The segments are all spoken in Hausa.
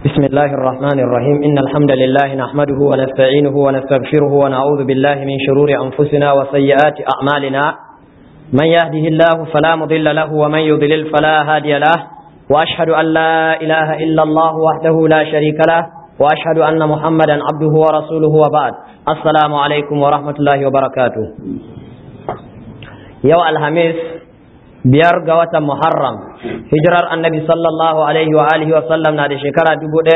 بسم الله الرحمن الرحيم إن الحمد لله نحمده ونستعينه ونستغفره ونعوذ بالله من شرور أنفسنا وسيئات أعمالنا من يهده الله فلا مضل له ومن يضلل فلا هادي له وأشهد أن لا إله إلا الله وحده لا شريك له وأشهد أن محمدا عبده ورسوله وبعد السلام عليكم ورحمة الله وبركاته يوم الخميس biyar ga watan Muharram hijirar annabi sallallahu alaihi wa alihi wa sallam na da shekara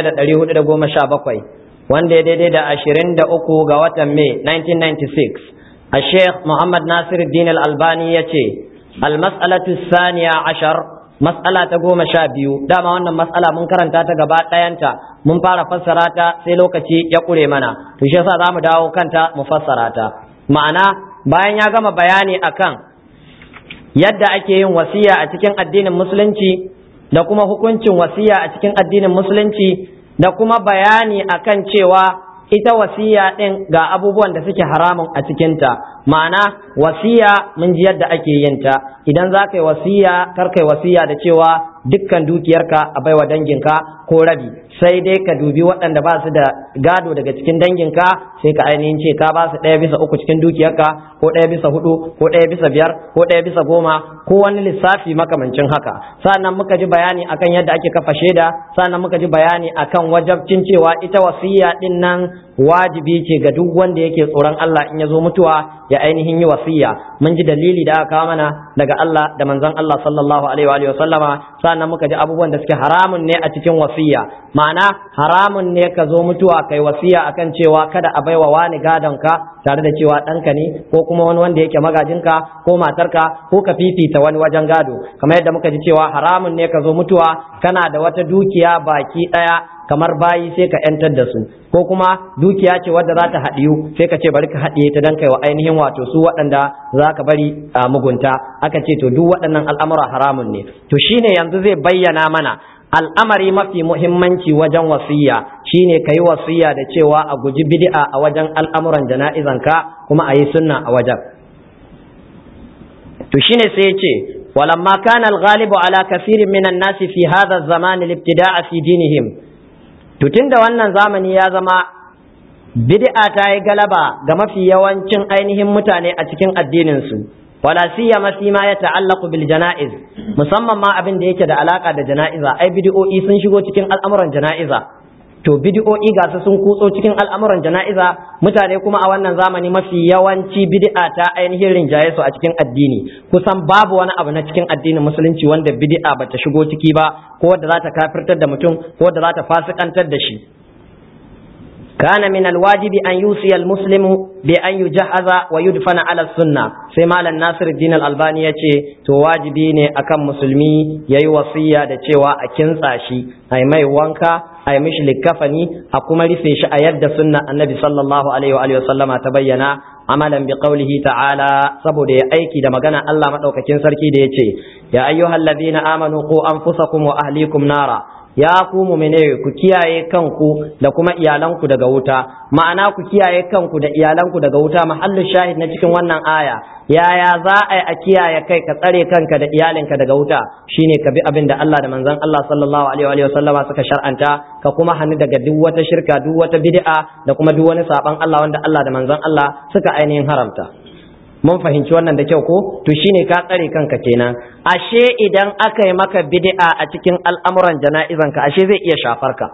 1417 wanda ya daidai da 23 ga watan Mai 1996 a Sheikh Muhammad Nasir Din Al-Albani ya ce al-mas'alatu saniya ashar mas'ala ta goma sha biyu dama wannan mas'ala mun karanta ta gaba ɗayanta mun fara fassara ta sai lokaci ya ƙure mana to shi yasa za mu dawo kanta mu fassara ta ma'ana bayan ya gama bayani akan yadda ake yin wasiya a cikin addinin musulunci da kuma hukuncin wasiya a cikin addinin musulunci da kuma bayani akan cewa ita wasiya ɗin ga abubuwan da suke haramun a cikinta ma'ana wasiya mun ji yadda ake yin ta idan za ka yi wasiya kar ka yi wasiya da cewa dukkan dukiyarka a baiwa danginka ko rabi sai dai ka dubi waɗanda ba su da gado daga cikin danginka sai ka ainihin ce ka ba su ɗaya bisa uku cikin dukiyarka ko ɗaya bisa hudu ko ɗaya bisa biyar ko ɗaya bisa goma ko wani lissafi makamancin haka sannan muka ji bayani akan yadda ake kafa shaida sannan muka ji bayani akan wajabcin cewa ita wasiya ɗin nan wajibi ce ga duk wanda yake tsoron Allah in ya zo mutuwa ya ainihin yi wasiya mun ji dalili da aka kawo mana daga Allah da manzon Allah sallallahu alaihi wa sallama sannan muka ji abubuwan da suke haramun ne a cikin wasiya ma'ana haramun ne ka zo mutuwa kai wasiya akan cewa kada a baiwa wani gadon ka tare da cewa ɗanka ne ko kuma wani wanda yake magajinka ko matarka ko ka fifita wani wajen gado kamar yadda muka ji cewa haramun ne ka zo mutuwa kana da wata dukiya baki ɗaya kamar bayi sai ka yantar da su ko kuma dukiya ce wadda za ta haɗiyu sai ka ce bari ka haɗiye ta dan kai wa ainihin wato su waɗanda za ka bari a mugunta aka ce to duk waɗannan al'amura haramun ne to shine yanzu zai bayyana mana al'amari mafi muhimmanci wajen wasiya shine ka yi wasiya da cewa a guji bid'a a wajen al'amuran jana'izanka kuma a yi sunna a wajen to shine sai ya ce ولما كان الغالب على كثير من الناس في هذا الزمان الابتداء في دينهم to tunda wannan zamani ya zama bid'a ta yi galaba ga mafi yawancin ainihin mutane a cikin addininsu wala siyama fi ma ya ta'allaqu bil janaiz musamman ma abin da yake da alaka da janaiza ai bid'o'i sun shigo cikin al'amuran janaiza to bid'o'i ga su sun kutso cikin al'amuran janaiza mutane kuma a wannan zamani mafi yawanci bid'a ta ainihin rinjaye su a cikin addini kusan babu wani abu na cikin addinin musulunci wanda bid'a bata shigo ciki ba ko wadda za ta kafirtar da mutum ko wadda za ta fasikantar da shi كان من الواجب أن يوصي المسلم بأن يجهز ويدفن على السنة سيما الناصر الدين الألباني يتي تو واجبي ne akan musulmi yayi wasiya da cewa a kintsa shi ai mai wanka ai mishi likafani a kuma rufe shi a yadda sunna annabi sallallahu alaihi wa alihi wasallama ta bayyana amalan bi qawlihi ta'ala saboda ya aiki da magana Allah madaukakin sarki da yace ya ayyuhallazina amanu qu anfusakum wa ahlikum nara ya ku mumine ku kiyaye kanku da kuma iyalanku daga wuta ma'ana ku kiyaye kanku da iyalanku daga wuta mahallin shahid na cikin wannan aya yaya za a yi a kiyaye kai ka tsare kanka da iyalinka daga wuta shine ka bi abin da Allah da manzon Allah sallallahu alaihi wa sallama suka shar'anta ka kuma hannu daga duk wata shirka duk wata bid'a da kuma duk wani saban Allah wanda Allah da manzon Allah suka ainihin haramta mun fahimci wannan da kyau ko to shine ka tsare kanka kenan ashe idan aka yi maka bid'a a cikin al'amuran jana'izanka ashe zai iya shafar ka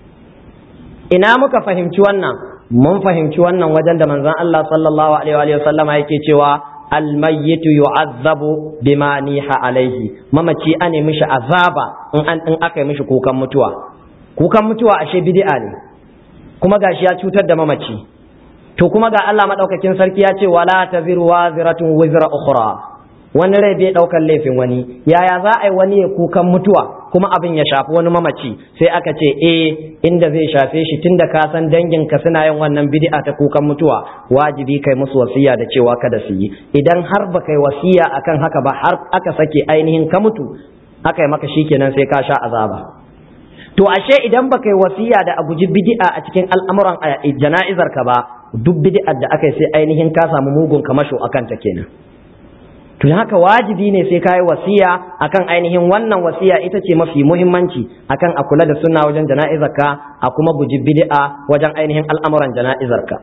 ina muka fahimci wannan mun fahimci wannan wajen da manzon Allah sallallahu alaihi wa sallama yake cewa almayyitu yu'azzabu bima niha alaihi mamaci ane mishi azaba in an in aka yi mishi kukan mutuwa kukan mutuwa ashe bid'a ne kuma gashi ya cutar da mamaci to kuma ga Allah madaukakin sarki ya ce wala taziru waziratun wizra ukhra wani rai bai daukar laifin wani yaya za a yi wani ya kukan mutuwa kuma abin ya shafi wani mamaci sai aka ce eh inda zai shafe shi tunda ka san dangin ka suna yin wannan bid'a ta kukan mutuwa wajibi kai musu wasiya da cewa kada su yi idan har ba kai wasiya akan haka ba har aka sake ainihin ka mutu aka yi maka shikenan sai ka sha azaba to ashe idan baka yi wasiya da a guji bid'a a cikin al'amuran jana'izar ka ba duk bid'ar da aka yi sai ainihin ka samu mugun kamasho akan ta kenan to haka wajibi ne sai kai wasiya akan ainihin wannan wasiya ita ce mafi muhimmanci akan a kula da sunna wajen jana'izarka a kuma guji bid'a wajen ainihin al'amuran jana'izarka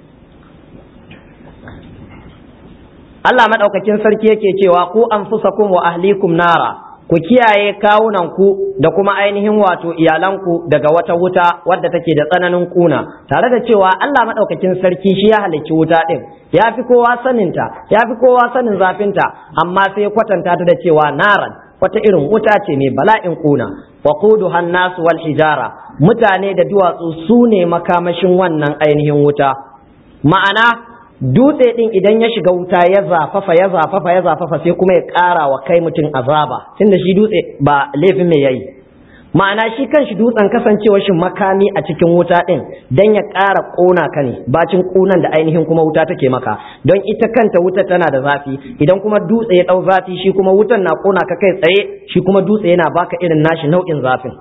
Allah madaukakin sarki yake cewa ku anfusakum wa ahlikum nara ku kiyaye kawunanku da kuma ainihin wato iyalanku daga wata wuta wadda take da tsananin kuna tare da cewa Allah maɗaukakin sarki shi ya halicci wuta ɗin ya fi kowa saninta ya fi kowa sanin zafinta amma sai ya kwatanta ta da cewa naran wata irin wuta ce mai bala'in kuna wa quduha nasu wal hijara mutane da duwatsu su ne makamashin wannan ainihin wuta ma'ana dutse din idan ya shiga wuta ya zafafa ya zafafa ya zafafa sai kuma ya ƙara wa kai mutum azaba tunda shi dutse ba laifin mai yayi ma'ana shi kan shi dutsen kasancewar shi makami a cikin wuta din dan ya ƙara ƙona ka ne bacin ƙunan da ainihin kuma wuta take maka don ita kanta wuta tana da zafi idan kuma dutse ya ɗau zafi shi kuma wutan na ƙona ka kai tsaye shi kuma dutse yana baka irin nashi nau'in zafin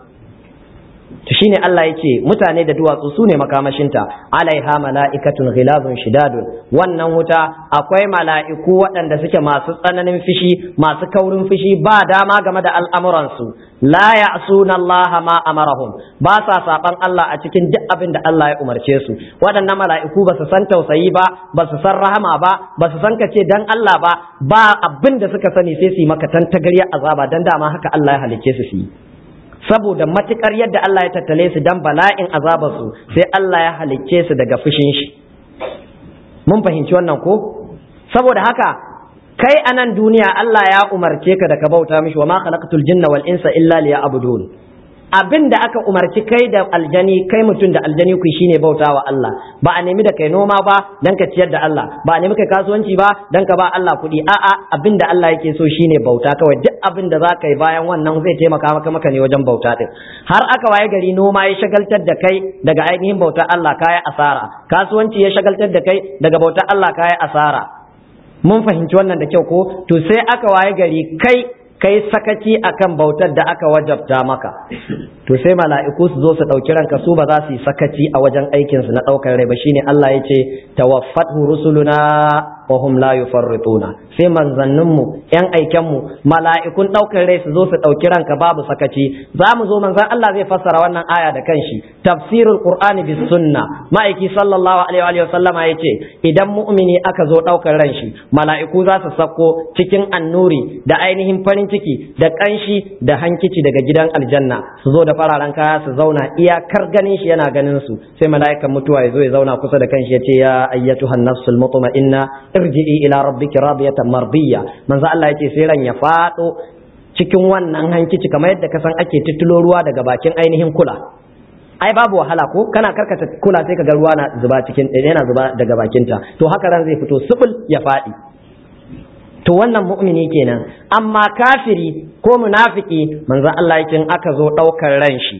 to shine Allah yake mutane da duwatsu sune makamashinta alaiha mala'ikatun ghilazun shidadun wannan wuta akwai mala'iku waɗanda suke masu tsananin fishi masu kaurin fishi ba dama game da al'amuransu la ya'suna Allah ma amarahum ba sa saban Allah a cikin duk abin da Allah ya umarce su waɗannan mala'iku ba su san tausayi ba ba su san rahama ba ba su san kace dan Allah ba ba abin da suka sani sai su yi maka tantagarya azaba dan dama haka Allah ya halicce su su yi saboda matukar yadda Allah ya tattale su dan bala'in azabarsu sai Allah ya halicce su daga fushin shi mun fahimci wannan ko saboda haka kai a nan duniya Allah ya umarce ka da ka bauta mishi wa ma khalaqatul jinna wal insa illa liya'budun abin da aka umarci kai da aljani kai mutum da aljani ku shine bauta wa Allah ba a nemi da kai noma ba dan ka ciyar da Allah ba a nemi kai kasuwanci ba dan ka ba Allah kuɗi a'a abin da Allah yake so shine bauta kawai duk abin da za ka yi bayan wannan zai taimaka maka maka ne wajen bauta din har aka waye gari noma ya shagaltar da kai daga ainihin bautar Allah kayi asara kasuwanci ya shagaltar da kai daga bautar Allah kayi asara mun fahimci wannan da kyau ko to sai aka waye gari kai kai sakaci akan bautar da aka wajabta maka to sai mala'iku su zo su ɗauki ranka su ba za su yi sakaci a wajen aikinsu na ɗaukar rai ba shine Allah ya ce tawaffatu rusuluna wa hum la yufarrituna sai manzanninmu yan aikenmu mala'ikun ɗaukar rai su zo su ɗauki ranka babu sakaci za mu zo manzan Allah zai fassara wannan aya da kanshi tafsirul qur'ani bis sunna ma'aiki sallallahu alaihi wa sallama yace idan mu'mini aka zo ɗaukar ran shi mala'iku za su sako cikin annuri da ainihin farin ciki da kanshi da hankici daga gidan aljanna su zo da fararen kaya su zauna iyakar ganin shi yana ganin su sai mala'ikan mutuwa ya zo ya zauna kusa da kanshi ya ce ya ayyatuhan nafsul mutma'inna irji'i ila rabbiki radiyatan mardiyya manzo Allah yace sai ran ya fado cikin wannan hankici kamar yadda ka san ake titulo ruwa daga bakin ainihin kula ai babu wahala ko kana karkata kula sai ka ga ruwa na zuba cikin yana zuba daga bakinta to haka ran zai fito subul ya fadi to wannan mu'mini kenan amma kafiri ko munafiki manzo Allah yake aka zo daukar ran shi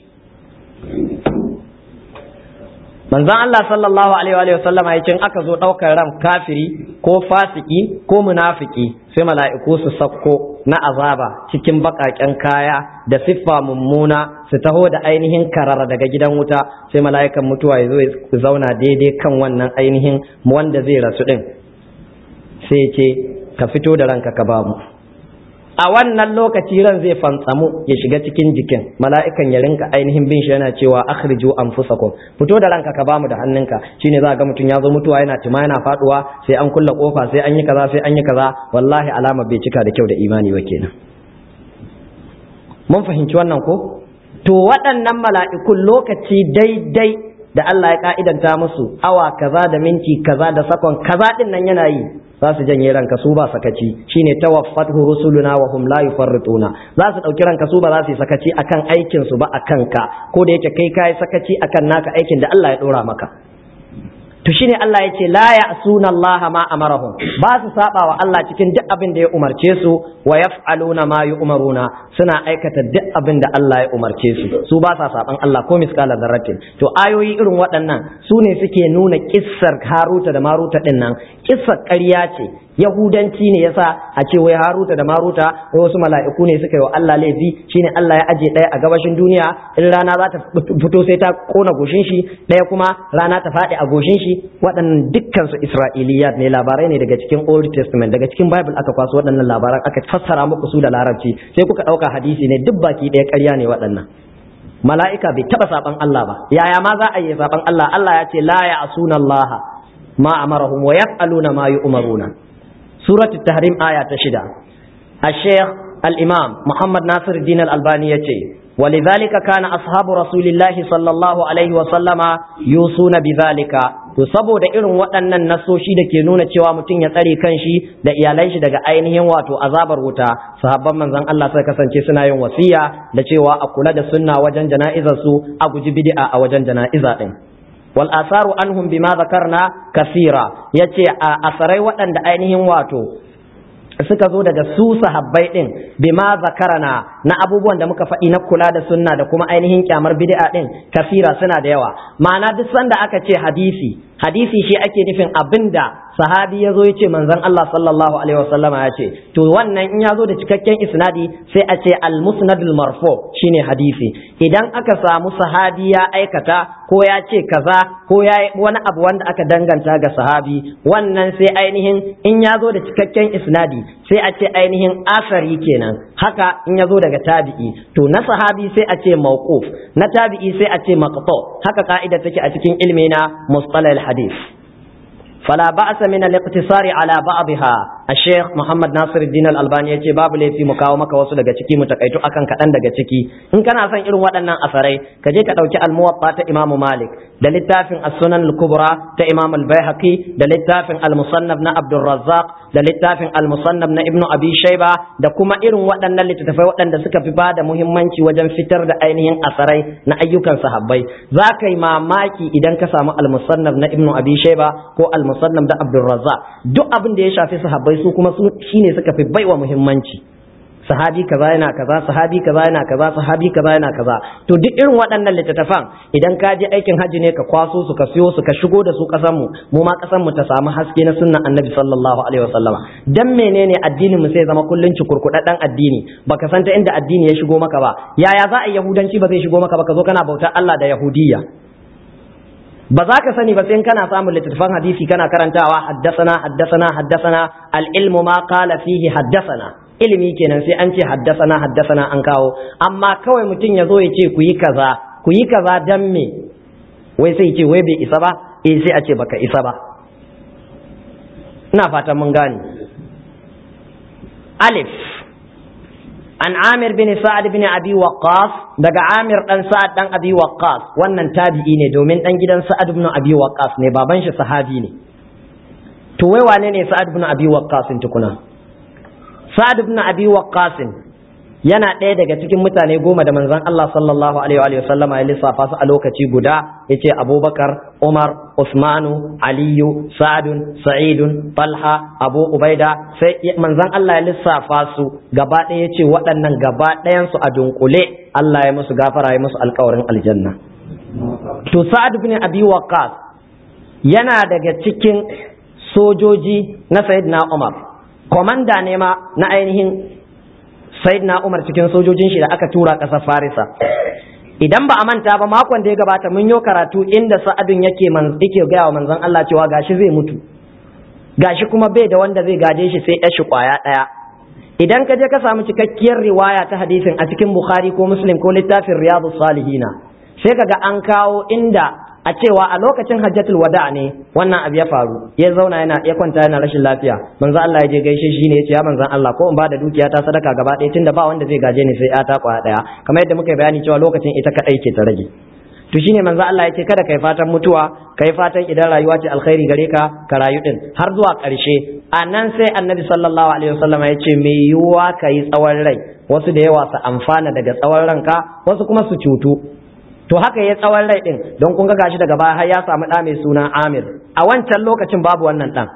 manzon Allah sallallahu alaihi wa sallama ya ce aka zo ɗaukar ran kafiri ko fasiki ko munafiki sai mala'iku su sakko na azaba cikin baƙaƙen kaya da siffa mummuna su taho da ainihin karara daga gidan wuta sai mala'ikan mutuwa ya zo ya zauna daidai kan wannan ainihin wanda zai rasu ɗin sai ce ka fito da ranka ka bamu a wannan lokaci ran zai fantsamu ya shiga cikin jikin mala'ikan ya rinka ainihin bin shi yana cewa akhriju anfusakum fito da ranka ka bamu da hannunka shine za ga mutum ya zo mutuwa yana tima yana faduwa sai an kulla kofa sai an yi kaza sai an yi kaza wallahi alama bai cika da kyau da imani ba kenan mun fahimci wannan ko to waɗannan mala'ikun lokaci daidai da Allah ya ka'idanta musu awa kaza da minti kaza da sakon kaza din nan yana yi za su janye ranka su ba sakaci shine tawaffatu rusuluna wa hum la yufarrituna za su dauki ranka su ba za su yi sakaci akan aikin su ba akan ka ko da yake kai kai sakaci akan naka aikin da Allah ya dora maka to shine Allah ya ce la ya'suna Allah ma amarahum ba su saba wa Allah cikin duk abin da ya umarce su wa yaf'aluna ma yu'maruna suna aikata duk abin da Allah ya umarce su su ba sa saban Allah ko miskala zarratin to ayoyi irin waɗannan su ne suke nuna kissar Haruta da Maruta din nan kissar ƙarya ce yahudanci ne yasa a ce wai haruta da maruta wai wasu mala'iku ne suka yi wa Allah laifi shine Allah ya aje ɗaya a gabashin duniya in rana za ta fito sai ta kona goshin shi ɗaya kuma rana ta faɗi a goshin shi waɗannan dukkan su isra'iliyat ne labarai ne daga cikin old testament daga cikin bible aka kwaso waɗannan labaran aka fassara muku su da larabci sai kuka ɗauka hadisi ne duk baki ɗaya ƙarya ne waɗannan mala'ika bai taɓa saɓan Allah ba yaya ma za a yi saɓan Allah Allah ya ce la ya asuna Allah ma amarahum wa yaf'aluna ma yu'maruna suratul tahrim aya ta shida الشيخ الإمام محمد ناصر الدين الألباني يتي ولذلك كان أصحاب رسول الله صلى الله عليه وسلم يوصون بذلك to saboda irin waɗannan nasoshi da ke nuna cewa mutum ya tsare kanshi da iyalan shi daga ainihin wato azabar wuta sahabban manzon Allah sai kasance suna yin wasiya da cewa a kula da sunna wajen jana'izar su a guji bid'a a wajen jana'iza din wal asaru anhum bima zakarna kasira yace a asarai waɗanda ainihin wato suka zo daga su sahabbai din bima zakarana na abubuwan da muka faɗi na kula da sunna da kuma ainihin kyamar bid'a din kafira suna da yawa ma'ana duk sanda aka ce hadisi hadisi shi ake nufin abinda sahabi ya zo ya ce manzon Allah sallallahu alaihi wasallam ya ce to wannan in ya zo da cikakken isnadi sai a ce al-musnadul marfu shine hadisi idan aka samu sahabi ya aikata ko ya ce kaza ko ya wani abu wanda aka danganta ga sahabi wannan sai ainihin in ya zo da cikakken isnadi sai a ce ainihin asari kenan haka in ya zo daga tabi'i to na sahabi sai a ce mawquf na tabi'i sai a ce maqtu haka ka'ida take a cikin ilmi na mustalah al-hadith فلا بأس من الاقتصار على بعضها الشيخ محمد ناصر الدين الألباني yace babu laifi mu kawo maka wasu daga ciki mu takaitu akan kaɗan daga ciki in kana son irin waɗannan asarai ka je ka ɗauki al-muwatta ta Imam Malik da littafin as-sunan al-kubra ta Imam al-Baihaqi da littafin al-musannaf na Abdul Razzaq da littafin al-musannaf na Ibn Abi Shayba da kuma irin waɗannan littattafai waɗanda suka fi bada muhimmanci wajen fitar da ainihin asarai na ayyukan sahabbai za ka yi mamaki idan ka samu al-musannaf na Ibn Abi Shayba ko al musannam da Abdulrazzaq duk abin da ya shafi sahabbai su kuma su shine suka fi baiwa muhimmanci sahabi kaza yana kaza sahabi kaza yana kaza sahabi kaza yana kaza to duk irin waɗannan littattafan idan ka je aikin hajji ne ka kwaso su ka siyo su ka shigo da su ƙasar mu mu ma ƙasar mu ta samu haske na sunnan annabi sallallahu alaihi wasallama dan menene addinin mu sai zama kullun cikurkuɗaɗɗen addini baka san ta inda addini ya shigo maka ba yaya za a yahudanci ba zai shigo maka ba ka zo kana bautar Allah da yahudiyya ba za ka sani ba sai kana samun littattafan hadisi kana karantawa haddasana haddasana haddasana al-ilmu ma qala fihi haddasana ilimi kenan sai an ce haddasana haddasana an kawo amma kawai mutum ya zo ya ce ku yi kaza ku yi kaza dan me wai sai ce wai bai isa ba eh sai a ce baka isa ba ina fatan mun gane alif an amir bin sa'ad bin abi waqqas daga amir dan sa'ad dan abi waqqas wannan tabi'i ne domin dan gidan sa'ad bin abi waqqas ne baban shi sahabi ne to wai wane ne sa'ad bin abi waqqas tukuna sa'ad bin abi waqqas yana ɗaya daga cikin mutane goma da manzon Allah sallallahu alaihi wa sallama ya lissafa su a lokaci guda yace Abubakar Umar Usmanu Aliyu Sa'adun Sa'idun Talha Abu Ubaida sai manzon Allah ya lissafa su gaba ɗaya yace waɗannan gaba ɗayan su a dunkule Allah ya musu gafara ya musu alƙawarin aljanna to Sa'ad bin Abi Waqqas yana daga cikin sojoji na Sayyidina Umar komanda ne ma na ainihin Sayyidina Umar cikin sojojin shi da aka tura ƙasar Farisa idan ba a manta ba makon da ya gabata mun yi karatu inda sa'adun yake man yake gaya wa manzon Allah cewa gashi zai mutu gashi kuma bai da wanda zai gaje shi sai ya shi kwaya daya idan ka je ka samu cikakkiyar riwaya ta hadisin a cikin Bukhari ko Muslim ko littafin Riyadus Salihina sai kaga an kawo inda a cewa a lokacin hajjatul wada ne wannan abu ya faru ya zauna yana ya kwanta yana rashin lafiya manzo Allah ya je gaishe shi ne ya ce ya manzon Allah ko in ba da dukiya ta sadaka gaba ɗaya tunda ba wanda zai gaje ni sai ya ta kwaya ɗaya kamar yadda muka bayani cewa lokacin ita kadai ke ta rage to shine manzo Allah ya ce kada kai fatan mutuwa kai fatan idan rayuwa ce alkhairi gare ka ka rayu din har zuwa ƙarshe a nan sai annabi sallallahu alaihi wasallam ya ce me yiwuwa ka yi tsawon rai wasu da yawa su amfana daga tsawon ranka wasu kuma su cutu to haka ya tsawon rai din don kun ga gashi daga baya har ya samu ɗa mai suna Amir a wancan lokacin babu wannan ɗan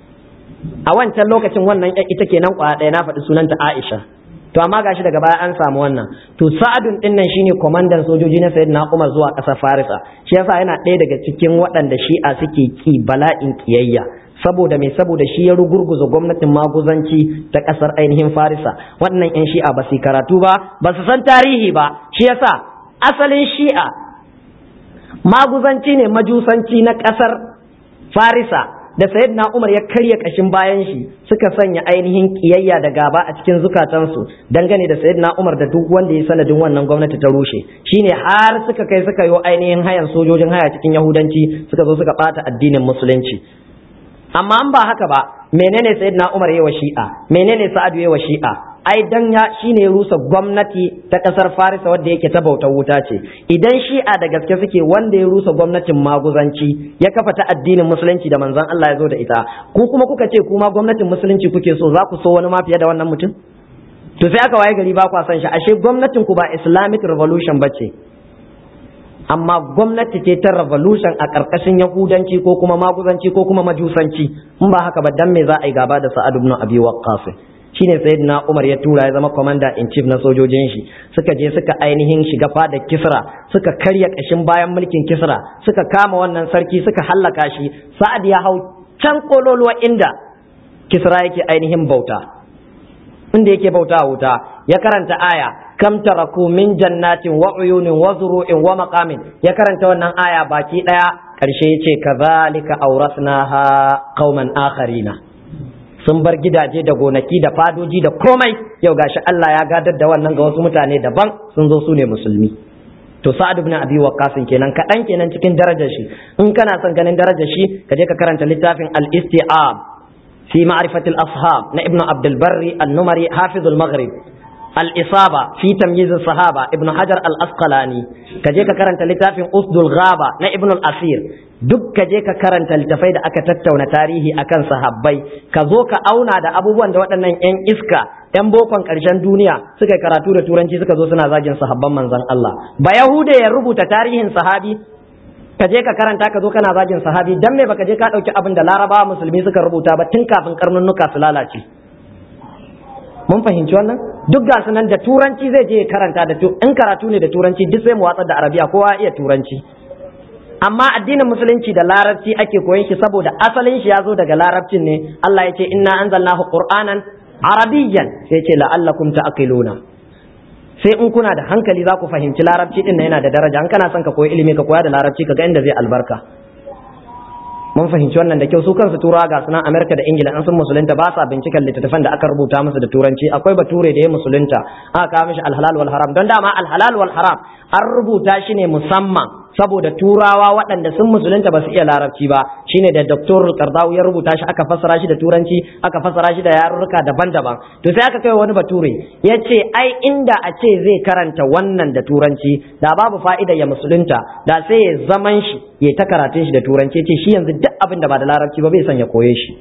a wancan lokacin wannan ita kenan kwaya ɗaya na faɗi sunanta Aisha to amma gashi daga baya an samu wannan to Sa'adun din nan shine komandan sojoji na Sayyidina Umar zuwa ƙasar Farisa shi yasa yana ɗaya daga cikin waɗanda Shi'a suke ki bala'in kiyayya saboda me saboda shi ya rugurguza gwamnatin maguzanci ta ƙasar ainihin Farisa waɗannan 'yan Shi'a ba su karatu ba ba su san tarihi ba shi yasa asalin shi'a maguzanci ne majusanci na ƙasar farisa da sayyidina Umar ya karya kashin bayan shi suka sanya ainihin kiyayya da gaba a cikin zukatansu dangane da sayyidina Umar da duk wanda ya sanadin wannan gwamnati ta rushe shine har suka kai suka yi ainihin hayan sojojin haya cikin yahudanci suka zo suka bata addinin musulunci amma an ba haka ba menene sayyidina Umar yayi wa shi'a menene Sa'ad yayi wa shi'a ai dan ya shine ya rusa gwamnati ta kasar Farisa wadda yake ta bautar wuta ce idan shi'a da gaske suke wanda ya rusa gwamnatin maguzanci ya kafa ta addinin musulunci da manzon Allah ya zo da ita ku kuma kuka ce kuma gwamnatin musulunci kuke so za ku so wani ma fiye da wannan mutum to sai aka waye gari ba kwa san shi ashe gwamnatin ku ba Islamic revolution bace amma gwamnati ce ta revolution a ƙarƙashin yahudanci ko kuma maguzanci ko kuma majusanci in ba haka ba dan me za a yi gaba da Sa'ad ibn Abi Waqqas shine sayyidina Umar ya tura ya zama commander in chief na sojojin shi suka je suka ainihin shiga fada Kisra suka karya kashin bayan mulkin Kisra suka kama wannan sarki suka hallaka shi Sa'ad ya hau can kololuwa inda Kisra yake ainihin bauta inda yake bauta wuta ya karanta aya kam taraku min jannatin wa uyunin wa zuru'in wa maqamin ya karanta wannan aya baki daya karshe yace kazalika awrasnaha qauman akharina sun bar gidaje da gonaki da fadoji da komai yau gashi Allah ya gadar da wannan ga wasu mutane daban sun zo su ne musulmi to sa'ad ibn abi waqqas kenan kadan kenan cikin darajar shi in kana son ganin darajar shi ka je ka karanta littafin al-isti'ab fi ma'rifatil ashab na ibnu abdul barri an-numari hafizul maghrib الإصابة في تمييز الصحابة ابن حجر الأسقلاني كجيك كرنت لتافين أسد الغابة نا ابن الأثير duk ka je ka karanta littafai da aka tattauna tarihi akan sahabbai ka zo ka auna da abubuwan da waɗannan 'yan iska 'yan bokon ƙarshen duniya suka yi karatu da turanci suka zo suna zagin sahabban manzon Allah ba yahude ya rubuta tarihin sahabi ka je ka karanta ka zo kana zagin sahabi dan me baka je ka ɗauki abin da larabawa musulmi suka rubuta ba tun kafin karnunnuka su lalace mun fahimci wannan duk ga nan da turanci zai je karanta da in karatu ne da turanci duk sai mu watsar da arabiya kowa iya turanci amma addinin musulunci da larabci ake koyon shi saboda asalin shi ya zo daga larabcin ne Allah ya ce inna anzalnahu qur'anan arabiyyan sai ce la'allakum ta'qiluna sai in kuna da hankali za ku fahimci larabci din yana da daraja an kana son ka koyi ilimi ka koya da larabci ka ga inda zai albarka mun fahimci wannan da kyau su kansu turawa ga sunan Amerika da Ingila an sun musulunta ba sa binciken littattafan da aka rubuta musu da turanci akwai bature da ya musulunta aka kawo mishi alhalal wal haram don dama alhalal wal haram an rubuta shi ne musamman saboda turawa waɗanda sun musulunta ba su iya larabci ba shine da doktor Qardawi ya rubuta shi aka fassara shi da turanci aka fassara shi da yarurruka daban-daban to sai aka kai wani bature ya ce ai inda a ce zai karanta wannan da turanci da babu fa'ida ya musulunta da sai ya zaman shi ya ta karatun shi da turanci ce shi yanzu duk abin da ba da larabci ba bai son ya koye shi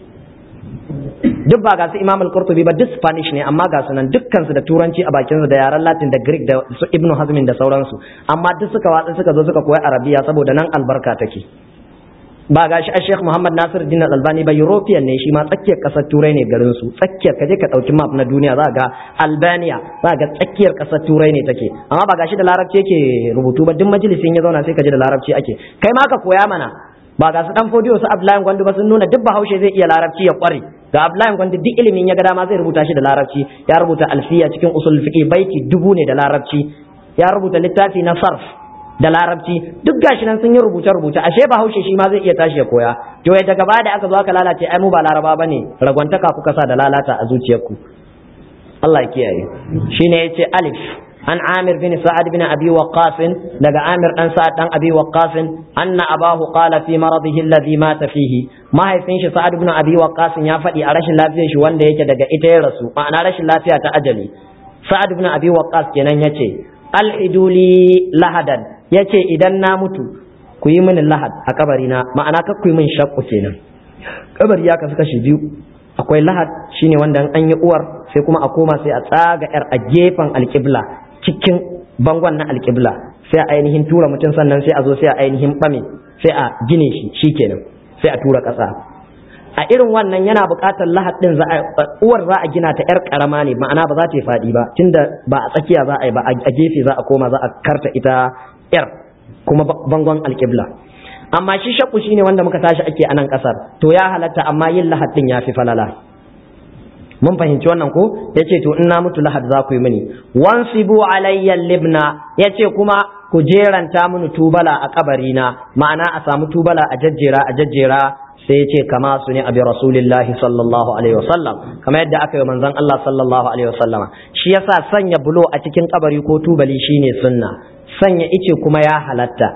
duk ba ga su Imam al-Qurtubi ba duk Spanish ne amma ga su nan dukkan su da turanci a bakin su da yaren Latin da Greek da su Ibn Hazmin da sauransu amma duk suka watsa suka zo suka koyi Arabiya saboda nan albarka take ba ga shi a Sheikh Muhammad Nasir Din Al-Albani ba European ne shi ma tsakiyar kasar Turai ne garin su tsakiyar kaje ka dauki map na duniya za ga Albania za ga tsakiyar kasar Turai ne take amma ba ga shi da larabci yake rubutu ba duk majalisin ya zauna sai ka ji da larabci ake kai ma ka koya mana ba ga su dan fodiyo su Abdullahi Gwandu ba sun nuna duk bahaushe zai iya larabci ya kware ga Abdullahi Gwandu duk ilimin ya ga dama zai rubuta shi da larabci ya rubuta alfiya cikin usul fiqh baiti dubu ne da larabci ya rubuta littafi na sarf da larabci duk gashi nan sun yi rubuce rubuce ashe bahaushe shi ma zai iya tashi ya koya to ya daga baya da aka zo aka lalace ai mu ba laraba bane ragwantaka kuka sa da lalata a zuciyarku Allah ya kiyaye shine yace alif عن عامر بن سعد بن أبي وقاص لقى عامر أن سعد بن أبي وقاص أن أباه قال في مرضه الذي مات فيه ما هي فينش سعد بن أبي وقاص يا فدي أرش لا فيش وان ده يجد إتي رسو ما أنا رش لا فيها تأجلي سعد بن أبي وقاص كنان يتي الحدوا لي لهدا يتي إذا نامت kuyi min lahad a kabarina ma'ana ka kuyi min shakku kenan kabari ya kasu kashi biyu akwai lahad shine wanda an yi uwar sai kuma a koma sai a tsaga yar a gefen alƙibla cikin bangon na alƙibla sai a ainihin tura mutum sannan sai a zo sai a ainihin ɓame sai a gine shi shikenan sai a tura ƙasa a irin wannan yana buƙatar lahad ɗin uwar za a gina ta yar ƙarama ne ma'ana ba za ta yi faɗi ba tunda ba a tsakiya za a yi ba a gefe za a koma za a karta ita yar kuma bangon alƙibla amma shi shakku shine wanda muka tashi ake a nan ƙasar to ya halatta amma yin lahad ɗin ya fi falala mun fahimci wannan ko yace to in na mutu lahad za ku yi mini wansibu alayya libna yace kuma ku jeranta mini tubala a kabarina ma'ana a samu tubala a jajjera a jajjera sai ce kama su ne abi rasulillahi sallallahu alaihi wasallam kamar yadda aka yi manzon Allah sallallahu alaihi wasallama shi yasa sanya bulo a cikin kabari ko tubali shine sunna sanya ice kuma ya halatta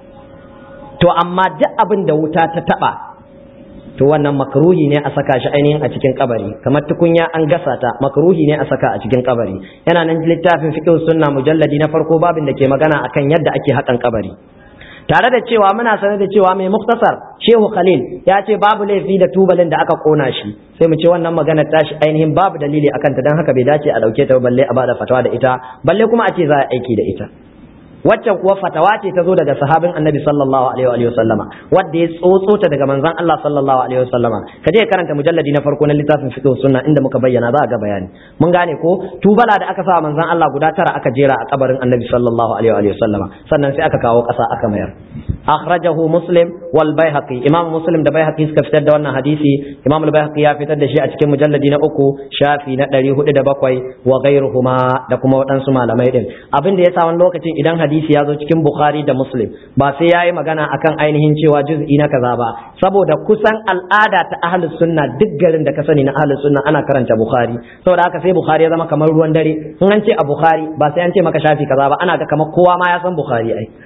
to amma duk abin da wuta ta taba to wannan makruhi ne a saka shi ainihin a cikin kabari kamar tukunya an gasa ta makruhi ne a saka a cikin kabari yana nan littafin fiqh sunna mujalladi na farko babin da ke magana akan yadda ake hakan kabari tare da cewa muna sanar da cewa mai muktasar shehu khalil ya ce babu laifi da tubalin da aka kona shi sai mu ce wannan magana tashi ainihin babu dalili akan ta dan haka bai dace a dauke ta balle a bada fatawa da ita balle kuma a ce za a aiki da ita waccan kuwa fatawa ce ta zo daga sahabin annabi sallallahu alaihi wa sallama wanda ya tsotso ta daga manzon Allah sallallahu alaihi wa sallama ka je karanta mujalladi na farko na littafin fiqh sunna inda muka bayyana za a ga bayani mun gane ko tubala da aka sa manzon Allah guda tara aka jera a kabarin annabi sallallahu alaihi wa sallama sannan sai aka kawo kasa aka mayar akhrajahu muslim wal baihaqi imam muslim da baihaqi suka fitar da wannan hadisi imam al baihaqi ya fitar da shi a cikin mujalladi na uku shafi na 407 wa ghairuhuma da kuma waɗansu malamai din abin da yasa wani lokacin idan hadisi hadisi ya zo cikin Bukhari da Muslim ba sai yayi magana akan ainihin cewa juz'i na kaza ba saboda kusan al'ada ta ahlus sunna duk garin da ka sani na ahlus sunna ana karanta Bukhari saboda haka sai Bukhari ya zama kamar ruwan dare in an ce a Bukhari ba sai an ce maka shafi kaza ba ana ga kamar kowa ma ya san Bukhari ai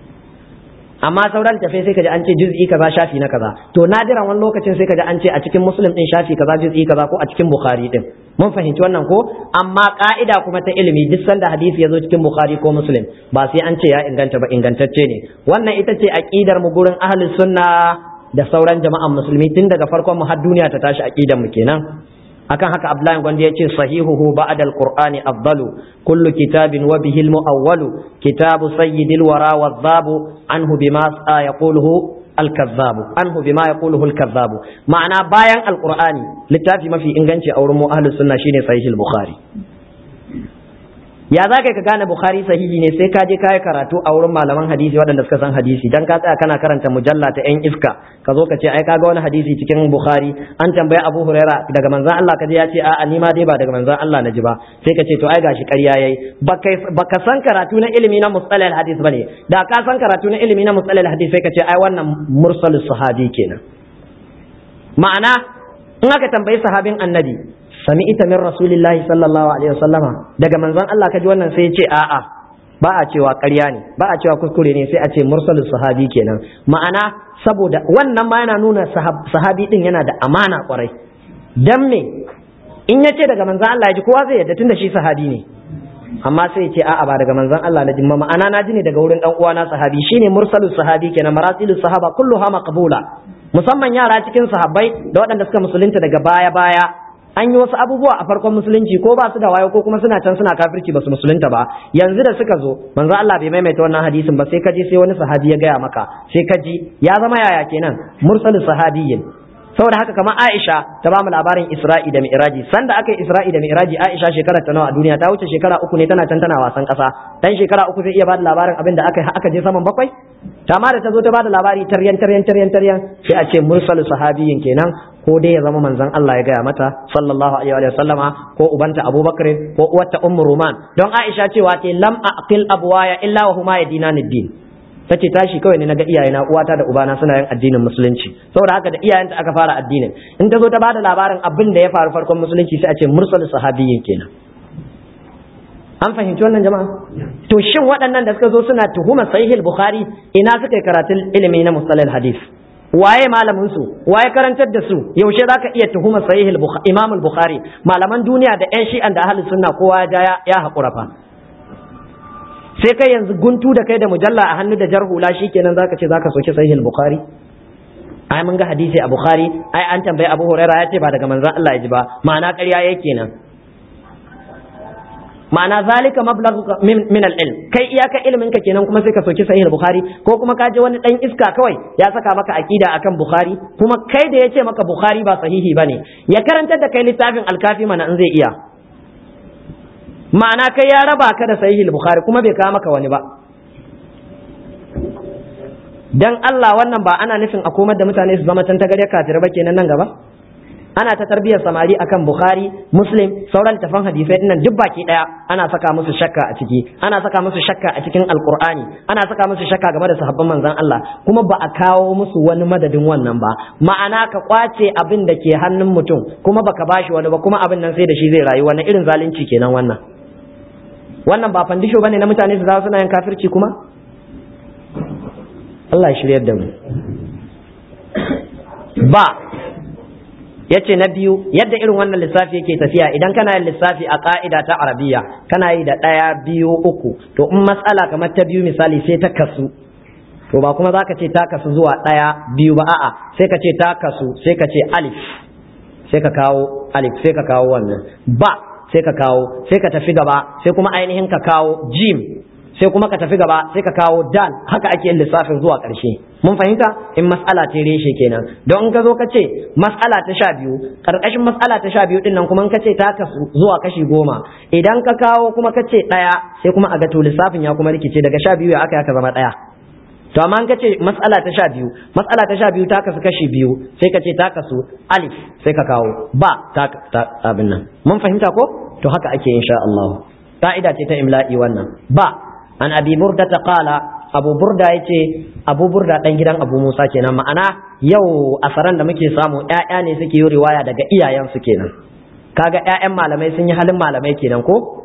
amma sauran tafai sai kaji an ce juz'i kaza shafi na kaza to nadiran wani lokacin sai kaji an ce a cikin muslim din shafi kaza juz'i kaza ko a cikin bukhari din mun fahimci wannan ko amma ka'ida kuma ta ilimi duk sanda hadisi ya zo cikin bukhari ko muslim ba sai an ce ya inganta ba ingantacce ne wannan ita ce aqidar mu gurin ahlus sunna da sauran jama'an musulmi tun daga farkon mu har duniya ta tashi aqidar mu kenan akan haka Abdullahi Gwanda ya ce sahihuhu ba'da al-Qur'ani afdalu kullu kitabin wa bihi al-mu'awwalu kitabu sayyidil wara wadhabu anhu bima yaquluhu al-kazzabu anhu bima yaquluhu al-kazzabu ma'ana bayan al-Qur'ani littafi mafi inganci a wurin mu ahlus sunna shine sahih al-Bukhari ya za ka gane bukhari sahihi ne sai ka je ka yi karatu a wurin malaman hadisi waɗanda suka san hadisi dan ka tsaya kana karanta mujalla ta yan iska ka zo ka ce ai kaga wani hadisi cikin bukhari an tambaye abu huraira daga manzon Allah ka je ya ce a'a ni ma dai ba daga manzon Allah na ji ba sai ka ce to ai gashi ƙarya yayi baka san karatu na ilimi na mustalal hadis bane da ka san karatu na ilimi na mustalal hadis sai ka ce ai wannan mursalus sahabi kenan ma'ana in aka tambayi sahabin annabi sami ita min rasulillahi sallallahu alaihi wasallama daga manzon Allah kaji wannan sai ya ce a'a ba a cewa ƙarya ne ba a cewa kuskure ne sai a ce mursalus sahabi kenan ma'ana saboda wannan ma yana nuna sahabi din yana da amana kwarai dan me in ya ce daga manzon Allah ya ji kowa zai yarda tunda shi sahabi ne amma sai ya ce a'a ba daga manzon Allah na ji ma'ana na ji ne daga wurin dan uwana sahabi shine mursalus sahabi kenan marasilus sahaba kulluha maqbula musamman yara cikin sahabbai da waɗanda suka musulunta daga baya baya an yi wasu abubuwa a farkon musulunci ko ba su da wayo ko kuma suna can suna kafirci ba su musulunta ba yanzu da suka zo manzo Allah bai maimaita wannan hadisin ba sai kaji sai wani sahabi ya gaya maka sai kaji ya zama yaya kenan mursalin sahabiyyin saboda haka kamar Aisha ta bamu labarin Isra'i da Mi'raji sanda aka yi Isra'i da Mi'raji Aisha shekarar ta nawa a duniya ta wuce shekara uku ne tana can tana wasan kasa dan shekara uku zai iya bada labarin abin da aka aka je saman bakwai ta ma da ta zo ta bada labari taryan taryan taryan taryan sai a ce mursalu sahabiyin kenan ko dai ya zama manzon Allah ya gaya mata sallallahu alaihi wa sallama ko ubanta Abubakar ko uwarta Ummu Ruman don Aisha cewa ce lam aqil abwaya illa wa huma yadinani din tace tashi kawai ne naga iyayena uwata da ubana suna yin addinin musulunci saboda haka da iyayenta aka fara addinin in ta zo ta bada labarin abin da ya faru farkon musulunci sai a ce mursal sahabiyyin kenan an fahimci wannan jama'a to shin waɗannan da suka zo suna tuhumar sahih bukhari ina suka yi karatun ilimi na mustalal hadith waye malamin su waye karantar da su yaushe zaka iya tuhumar sahih imam al-bukhari malaman duniya da yan shi'an da ahlus sunna kowa ya ya hakura fa sai kai yanzu guntu da kai da mujalla a hannu da jarhula shikenan zaka ce zaka soki sahih al-bukhari ai mun ga hadisi a bukhari ai an tambayi abu huraira ya ce ba daga manzon Allah ya ji ba ma'ana ƙarya yake nan ma'ana zalika mablagh min al-ilm kai iyaka ilimin ka kenan kuma sai ka soki sahih al-bukhari ko kuma ka je wani dan iska kawai ya saka maka aqida akan bukhari kuma kai da yace maka bukhari ba sahihi bane ya karantar da kai littafin al-kafi mana in zai iya ma'ana kai ya raba ka da sahih al-bukhari kuma bai kawo maka wani ba dan Allah wannan ba ana nufin a komar da mutane su zama tantagare kafir ba kenan nan gaba ana ta tarbiyyar samari akan bukhari muslim sauran tafan hadisai dinnan duk baki daya ana saka musu shakka a ciki ana saka musu shakka a cikin alqur'ani ana saka musu shakka game da sahabban manzon Allah kuma ba a kawo musu wani madadin wannan ba ma'ana ka kwace abin da ke hannun mutum kuma baka bashi wani ba kuma abin nan sai da shi zai rayu wannan irin zalunci kenan wannan wannan ba fandisho bane na mutane su za suna yin kafirci kuma Allah ya shiryar da mu ba yace na biyu yadda irin wannan lissafi yake tafiya idan kana yin lissafi a ka'ida ta arabiya kana yi da ɗaya biyu uku to in matsala kamar ta biyu misali sai ta kasu to ba kuma za ka ce ta kasu zuwa ɗaya biyu ba a'a sai ka ce ta kasu sai ka ce alif sai ka kawo alif sai ka kawo wannan ba sai ka kawo sai ka tafi gaba sai kuma ainihin ka kawo jim sai kuma ka tafi gaba sai ka kawo dal haka ake yin lissafin zuwa ƙarshe mun fahimta in mas'ala ta reshe kenan don in ka zo ka ce mas'ala ta sha biyu ƙarƙashin mas'ala ta sha biyu din nan kuma in ka ce ta kasu zuwa kashi goma idan ka kawo kuma ka ce ɗaya sai kuma a ga to lissafin ya kuma rikice daga sha biyu ya aka aka zama ɗaya to amma in ka ce mas'ala ta sha biyu mas'ala ta sha biyu ta kasu kashi biyu sai ka ce ta kasu alif sai ka kawo ba ta abin nan mun fahimta ko to haka ake insha Allah ka'ida ce ta imla'i wannan ba an abi burda ta kala abu burda ya ce abu burda dan gidan abu musa kenan ma'ana yau asaran da muke samu ƴaƴa ne suke yi riwaya daga iyayensu kenan kaga ƴaƴan malamai sun yi halin malamai kenan ko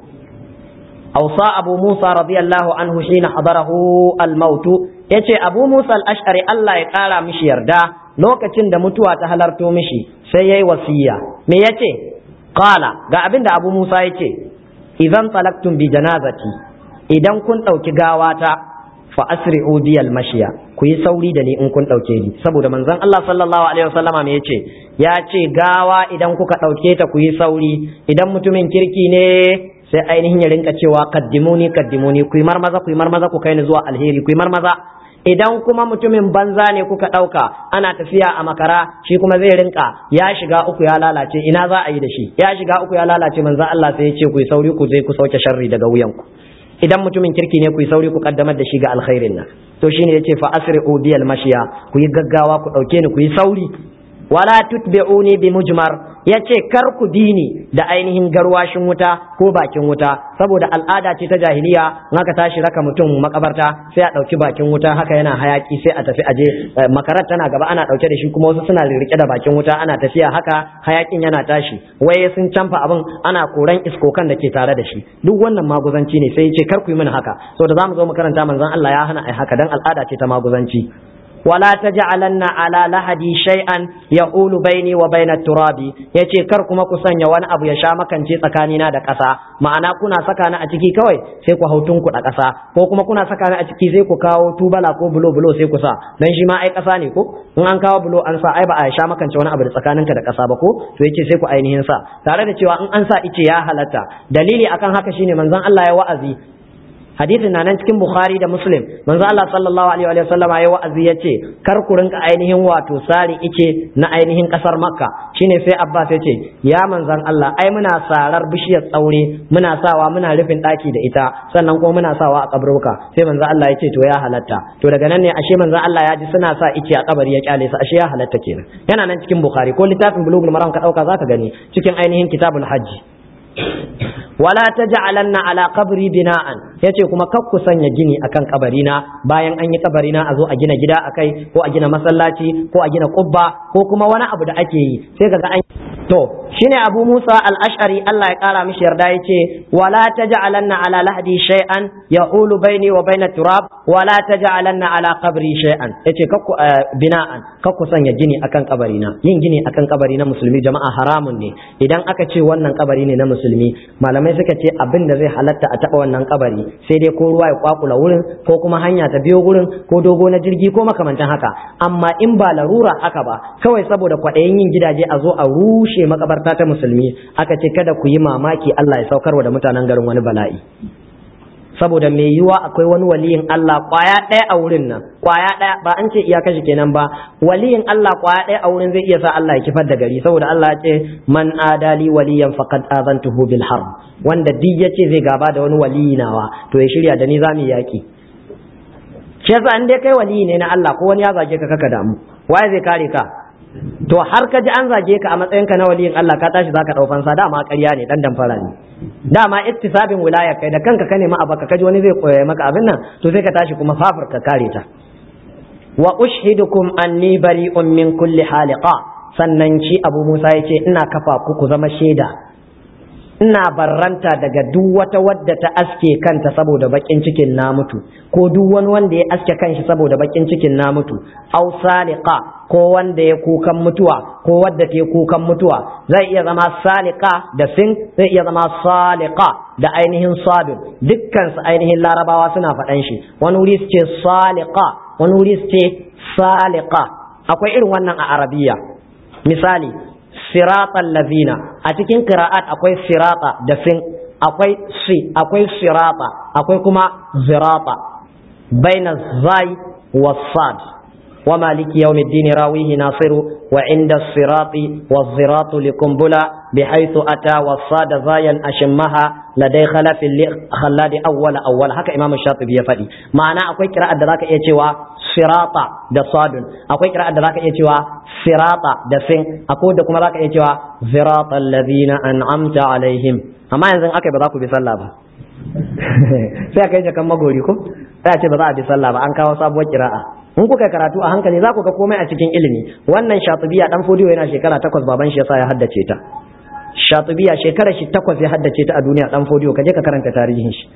أوصى أبو موسى رضي الله عنه حين حضره الموت yace Abu Musa al-Ash'ari Allah ya ƙara mishi yarda lokacin da mutuwa ta halarto mishi sai yayi wasiya me yace qala ga abin da Abu Musa yace idan talaktum bi janazati idan kun ɗauki gawata fa asri'u biyal mashiya ku yi sauri da ni in kun ɗauke ni saboda manzon Allah sallallahu alaihi wasallama me yace ya ce gawa idan kuka ɗauke ta ku yi sauri idan mutumin kirki ne sai ainihin ya rinka cewa kaddimuni kaddimuni ku yi marmaza ku yi marmaza ku kai ni zuwa alheri ku yi marmaza idan kuma mutumin banza ne kuka ɗauka ana tafiya a makara shi kuma zai rinka ya shiga uku ya lalace ina za a yi da shi ya shiga uku ya lalace manzon Allah sai ya ce ku yi sauri ku je ku sauke sharri daga wuyanku idan mutumin kirki ne ku yi sauri ku kaddamar da shi ga alkhairin nan to shine yace fa asri'u biyal mashiya ku yi gaggawa ku dauke ni ku yi sauri wala tutbi'uni bi mujmar yace kar ku dini da ainihin garwashin wuta ko bakin wuta saboda al'ada ce ta jahiliya in aka tashi raka mutum makabarta sai a dauki bakin wuta haka yana hayaki sai a tafi aje makarar tana gaba ana dauke da shi kuma wasu suna rike da bakin wuta ana tafiya haka hayakin yana tashi waye sun canfa abin ana koran iskokan da ke tare da shi duk wannan maguzanci ne sai yace kar ku yi mini haka saboda zamu zo mu karanta manzon Allah ya hana ai haka dan al'ada ce ta maguzanci ولا تجعلن على لحدي شيئا يقول بيني وبين التراب yace kar kuma ku sanya wani abu ya sha makance tsakanina da ƙasa ma'ana kuna saka ni a ciki kawai sai ku hautun ku da ƙasa ko kuma kuna saka ni a ciki sai ku kawo tubala ko bulo bulo sai ku sa dan shi ma ai ƙasa ne ko in an kawo bulo an sa ai ba a sha makance wani abu da tsakaninka da ƙasa ba ko to yace sai ku ainihin sa tare da cewa in an sa ice ya halatta dalili akan haka shine manzon Allah ya wa'azi hadisin na nan cikin bukhari da muslim manzo Allah sallallahu alaihi wa sallam ya wa'azi yace kar ku rinka ainihin wato sari ice na ainihin kasar makka shine sai abbas yace ya manzon Allah ai muna sarar bishiyar tsaure muna sawa muna rufin daki da ita sannan kuma muna sawa a kaburbuka sai manzo Allah yace to ya halatta to daga nan ne ashe manzo Allah ya ji suna sa ice a kabari ya kyale su ashe ya halatta kenan yana nan cikin bukhari ko littafin bulugul maram ka dauka zaka gani cikin ainihin kitabul hajji wala taj'alanna ala qabri bina'an yace kuma kar ku sanya gini akan kabarina bayan an yi kabarina a zo a gina gida akai ko a gina masallaci ko a gina kubba ko kuma wani abu da ake yi sai kaga an to shine Abu Musa al-Ash'ari Allah ya kara mishi yarda yace wala taj'alanna ala lahdi shay'an yahulu baini wa baina turab wala taj'alanna ala qabri shay'an yace kakku bina'an kakku sanya gini akan kabarina yin gini akan kabari na musulmi jama'a haramun ne idan aka ce wannan kabari ne na musulmi malamai suka ce abin da zai halatta a taba wannan kabari sai dai ko ruwa ya kwakula wurin ko kuma hanya ta biyo wurin ko dogo na jirgi ko makamantan haka amma in ba larura haka ba kawai saboda kwaɗayin yin gidaje a zo a rushe makabarta ta musulmi aka ce kada ku yi mamaki Allah ya saukarwa da mutanen garin wani bala'i saboda mai yiwa akwai wani waliyin Allah kwaya ɗaya a wurin nan kwaya ɗaya ba an ce iya kashi kenan ba waliyin Allah kwaya ɗaya a wurin zai iya sa Allah ya kifar da gari saboda Allah ya ce man adali waliyan faqad azantuhu bil harb wanda duk yace zai gaba da wani waliyi nawa to ya shirya da ni zamu yaki shi yasa in dai kai waliyi ne na Allah ko wani ya zage ka kaka damu waye zai kare ka to har ka ji an zage ka a matsayin ka na waliyin Allah ka tashi zaka dau fansa dama ƙarya ne dan damfara ne dama ittisabin wilaya kai da kanka ka nemi abaka kaji wani zai koya maka abin nan to sai ka tashi kuma fafur ka kare ta wa ushhidukum anni bari'un min kulli haliqa sannan shi Abu Musa yace ina kafa ku ku zama shaida ina barranta daga duk wata wadda ta aske kanta saboda bakin cikin na mutu ko duk wani wanda ya aske kanshi saboda bakin cikin na mutu aw saliqa ko wanda ya kukan mutuwa ko wadda ta kukan mutuwa zai iya zama saliqa da sin zai iya zama saliqa da ainihin sabir dukkan su ainihin larabawa suna faɗan shi wani wuri su ce saliqa wani wuri su ce saliqa akwai irin wannan a arabiya misali siratan lazina a cikin qira'at akwai sirata da sin akwai si akwai sirata akwai kuma zirata baina zai wa sad wa maliki yawmiddin rawihi nasiru wa inda sirati wa ziratu likumbula bihaythu ata wa sad zayan ashmaha ladai khalafin li khalladi awwala awwal haka imam shatibi ya faɗi ma'ana akwai qira'at da zaka iya cewa sirata da sadun akwai qira'at da zaka iya cewa sirata da sin akwai da kuma zaka iya cewa sirata alladhina an'amta alaihim amma yanzu akai ba za ku bi sallah ba sai aka yi jakan magori ko sai a ce ba za a bi sallah ba an kawo sabuwar qira'a in kuka karatu a hankali za ku ga komai a cikin ilimi wannan shatibiya dan fodiyo yana shekara takwas baban shi yasa ya haddace ta shatibiya shekara shi takwas ya haddace ta a duniya dan fodiyo ka je ka karanta tarihin shi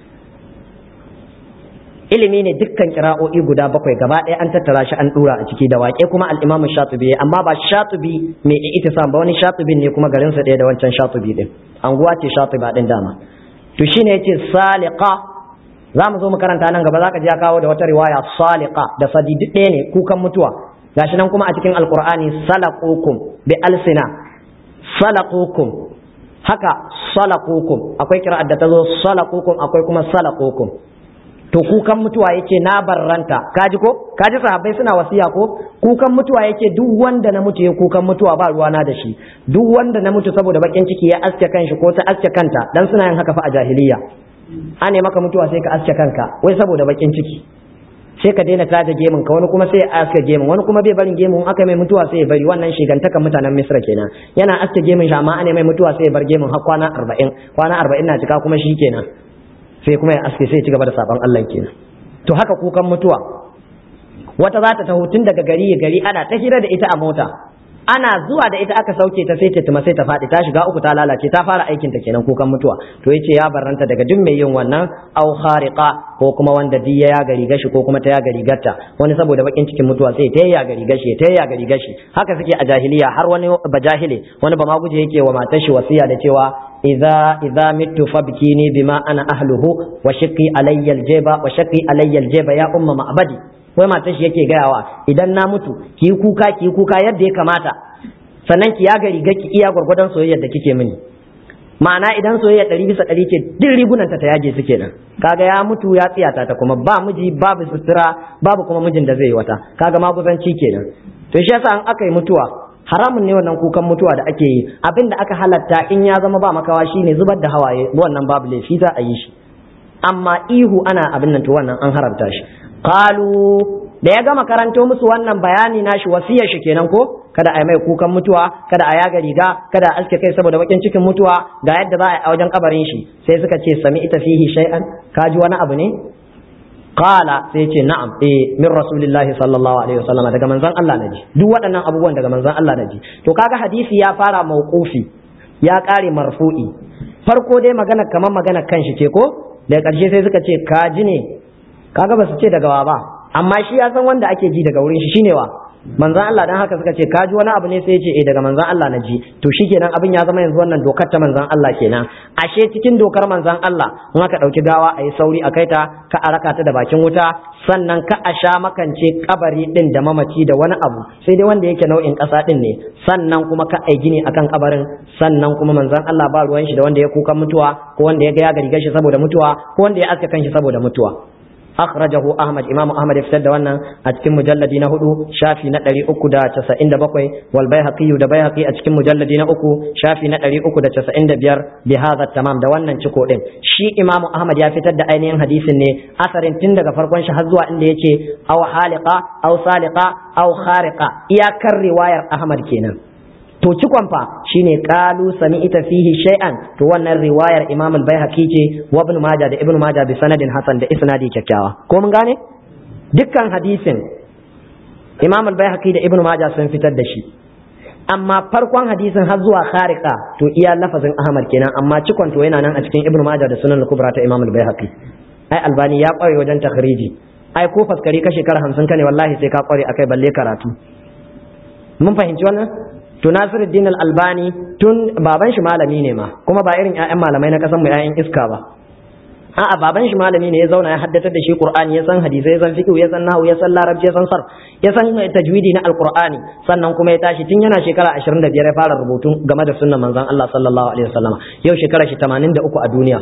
ilimi ne dukkan kira'o'i guda bakwai gaba ɗaya an tattara shi an dura a ciki da waƙe kuma al-Imam Shatibi amma ba Shatibi mai itisam ba wani Shatibi ne kuma garin sa ɗaya da wancan Shatibi din anguwa ce Shatiba din dama to shine yace saliqa za mu zo mu karanta nan gaba zaka ji ya kawo da wata riwaya saliqa da sadi duk ɗaya ne kukan mutuwa gashi nan kuma a cikin alqur'ani salaqukum bi alsina salaqukum haka salaqukum akwai kira'ar da ta zo salaqukum akwai kuma salaqukum to kukan mutuwa yake na barranta kaji ko kaji sahabbai suna wasiya ko kukan mutuwa yake duk wanda na mutu ya kukan mutuwa ba ruwana da shi duk wanda na mutu saboda bakin ciki ya aske kanshi ko ta aske kanta dan suna yin haka fa a jahiliya ane maka mutuwa sai ka aske kanka wai saboda bakin ciki sai ka daina taja gemun ka wani kuma sai ya aske gemun wani kuma bai barin gemun aka mai mutuwa sai ya bari wannan shigantakan mutanen misra kenan yana aske gemun shi amma ane mai mutuwa sai ya bar gemun har kwana arba'in kwana arba'in na cika kuma shi kenan sai kuma ya aske sai ci gaba da saban Allah kenan to haka kukan mutuwa wata za ta taho tun daga gari gari ana ta hira da ita a mota ana zuwa da ita aka sauke ta sai ta tuma sai ta faɗi ta shiga uku ta lalace ta fara aikin ta kenan kukan mutuwa to yace ya barranta daga duk mai yin wannan au khariqa ko kuma wanda diya ya gari gashi ko kuma ta ya gari gatta wani saboda bakin cikin mutuwa sai ta ya gari gashi ta ya gari gashi haka suke a jahiliya har wani bajahile wani ba ma guje yake wa matar shi wasiya da cewa idza idza mittu fabkini bima ana ahluhu wa shaqi alayya aljaba wa shaqi alayya aljaba ya umma ma'badi wai matar shi yake gayawa idan na mutu ki yi kuka ki yi kuka yadda ya kamata sannan ki yaga riga ki iya gwargwadon soyayyar da kike mini ma'ana idan soyayya ɗari bisa ɗari ce duk rigunanta ta yage su kenan kaga ya mutu ya tsiyata ta kuma ba miji babu sutura babu kuma mijin da zai yi wata kaga maguzanci kenan to shi yasa an aka yi mutuwa haramun ne wannan kukan mutuwa da ake yi abin da aka halatta in ya zama ba makawa shine zubar da hawaye wannan babu laifi za a yi shi amma ihu ana abin nan to wannan an haramta shi qalu da ya gama karanto musu wannan bayani nashi wasiyar shi kenan ko kada a yi mai kukan mutuwa kada a yaga riga kada a aske kai saboda bakin cikin mutuwa ga yadda za a yi a wajen kabarin shi sai suka ce sami ita fihi shay'an ka ji wani abu ne qala sai ce na'am eh min rasulillahi sallallahu alaihi wasallam daga manzon Allah naji duk waɗannan abubuwan daga manzon Allah naji to kaga hadisi ya fara mauqufi ya kare marfu'i farko dai magana kamar magana kanshi ce ko daga ƙarshe sai suka ce ka ji ne kaga ba su ce daga wa ba amma shi ya san wanda ake ji daga wurin shi shine wa manzan Allah dan haka suka ce ka ji wani abu ne sai ya ce eh daga manzan Allah na ji to shikenan abin ya zama yanzu wannan dokar ta manzan Allah kenan ashe cikin dokar manzan Allah in aka dauki gawa a yi sauri a kaita ka a raka ta da bakin wuta sannan ka a sha makance kabari din da mamaci da wani abu sai dai wanda yake nau'in ƙasa din ne sannan kuma ka ai gini akan kabarin sannan kuma manzan Allah ba ruwan shi da wanda ya kukan mutuwa ko wanda ya ga ya gari gashi saboda mutuwa ko wanda ya aska kanshi saboda mutuwa akhrajahu ahmad imamu ahmad ya fitar da wannan a cikin mujalladi na hudu shafi na 397 wal baihaqi da baihaqi a cikin mujalladi na uku shafi na 395 bi hadha tamam da wannan ciko din shi imamu ahmad ya fitar da ainihin hadisin ne asarin tun daga farkon shi har zuwa inda yace aw haliqa aw saliqa aw khariqa iyakar riwayar ahmad kenan to cikon fa shine qalu sami'ta fihi shay'an to wannan riwayar Imam al-Baihaqi ce wa Ibn Majah da Ibn Majah bi sanadin hasan da isnadi kyakkyawa ko mun gane dukkan hadisin Imam al-Baihaqi da Ibn Majah sun fitar da shi amma farkon hadisin har zuwa khariqa to iya lafazin Ahmad kenan amma cikon to yana nan a cikin Ibn Majah da Sunan al-Kubra ta Imam al-Baihaqi ai Albani ya kware wajen takhriji ai ko faskari ka shekara 50 kane wallahi sai ka kware akai balle karatu mun fahimci wannan to Nasiruddin Al-Albani tun baban shi malami ne ma kuma ba irin ƴaƴan malamai na kasan mu ƴaƴan iska ba a'a baban shi malami ne ya zauna ya haddatar da shi Qur'ani ya san hadisi ya san fiqh ya san nahwu ya san larabci ya san sarf ya san tajwidi na Al-Qur'ani sannan kuma ya tashi tun yana shekara 25 ya fara rubutu game da sunnan manzon Allah sallallahu alaihi wasallam yau shekara shi 83 a duniya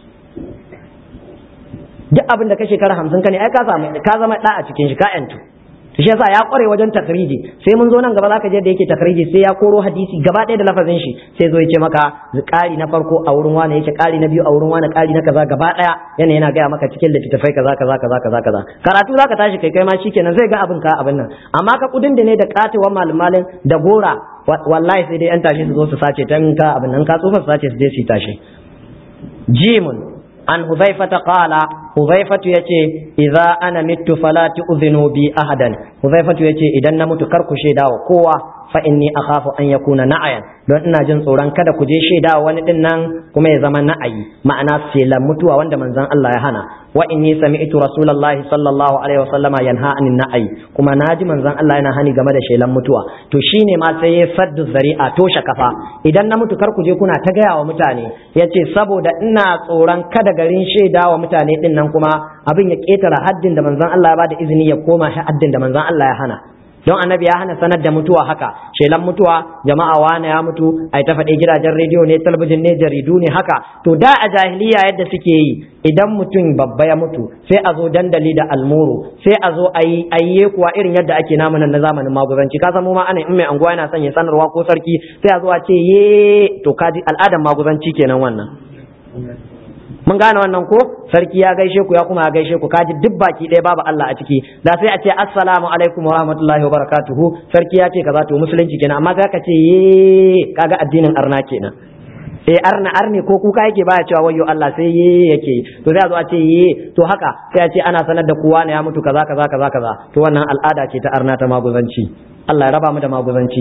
duk abin da ka shekara 50 ka ne ai ka samu ka zama da a cikin shi ka yantu to shi yasa ya kware wajen takriji sai mun zo nan gaba zaka je da yake takriji sai ya koro hadisi gaba ɗaya da lafazin shi sai zo ya ce maka ƙari na farko a wurin wani yake ƙari na biyu a wurin wani ƙari na kaza gaba ɗaya yana yana gaya maka cikin littattafai kaza kaza kaza kaza kaza karatu zaka tashi kai kai ma shikenan zai ga abin ka abin nan amma ka kudin da ne da katuwan malamalin da gora wallahi sai dai yan tashi su zo su sace tan ka abin nan ka tsufa su sace su je su tashi jimun an huzaifata qala huzaifatu yace idza ana mittu fala tu'zinu bi ahadan huzaifatu yace idan na mutu kar ku shaida wa kowa fa inni akhafu an yakuna na'ayan don ina jin tsoron kada ku je shaida wani din nan kuma ya zama na'ayi ma'ana selan mutuwa wanda manzon Allah ya hana wa inni sami'tu rasulullahi sallallahu alaihi wasallama yanha anin na'ayi kuma naji manzon Allah yana hani game da shelan mutuwa to shine ma sai ya saddu zari'a toshe kafa idan na mutu kar ku je kuna ta gaya wa mutane yace saboda ina tsoron kada garin shaida wa mutane din nan kuma abin ya ketara haddin da manzon Allah ya bada izini ya koma haddin da manzon Allah ya hana don annabi ya hana sanar da mutuwa haka shelan mutuwa jama'a wane ya mutu ai ta faɗi gidajen rediyo ne talabijin ne jaridu ne haka to da a jahiliya yadda suke yi idan mutum babba ya mutu sai a zo dandali da almuru sai a zo a yi kuwa irin yadda ake namu nan na zamanin maguzanci ka samu ma ana in mai anguwa yana son ya sanarwa ko sarki sai a zo a ce ye to kaji al'adan maguzanci kenan wannan mun gane wannan ko sarki ya gaishe ku ya kuma ya gaishe ku kaji duk baki ɗaya babu Allah a ciki da sai a ce assalamu alaikum wa rahmatullahi wa barakatuhu sarki ya ce kaza to musulunci kenan amma za ka ce ye kaga addinin arna kenan eh arna arne ko kuka yake baya cewa wayyo Allah sai ye yake to sai a zo a ce ye to haka sai a ce ana sanar da kowa ne ya mutu kaza kaza kaza kaza to wannan al'ada ce ta arna ta maguzanci Allah ya raba mu da maguzanci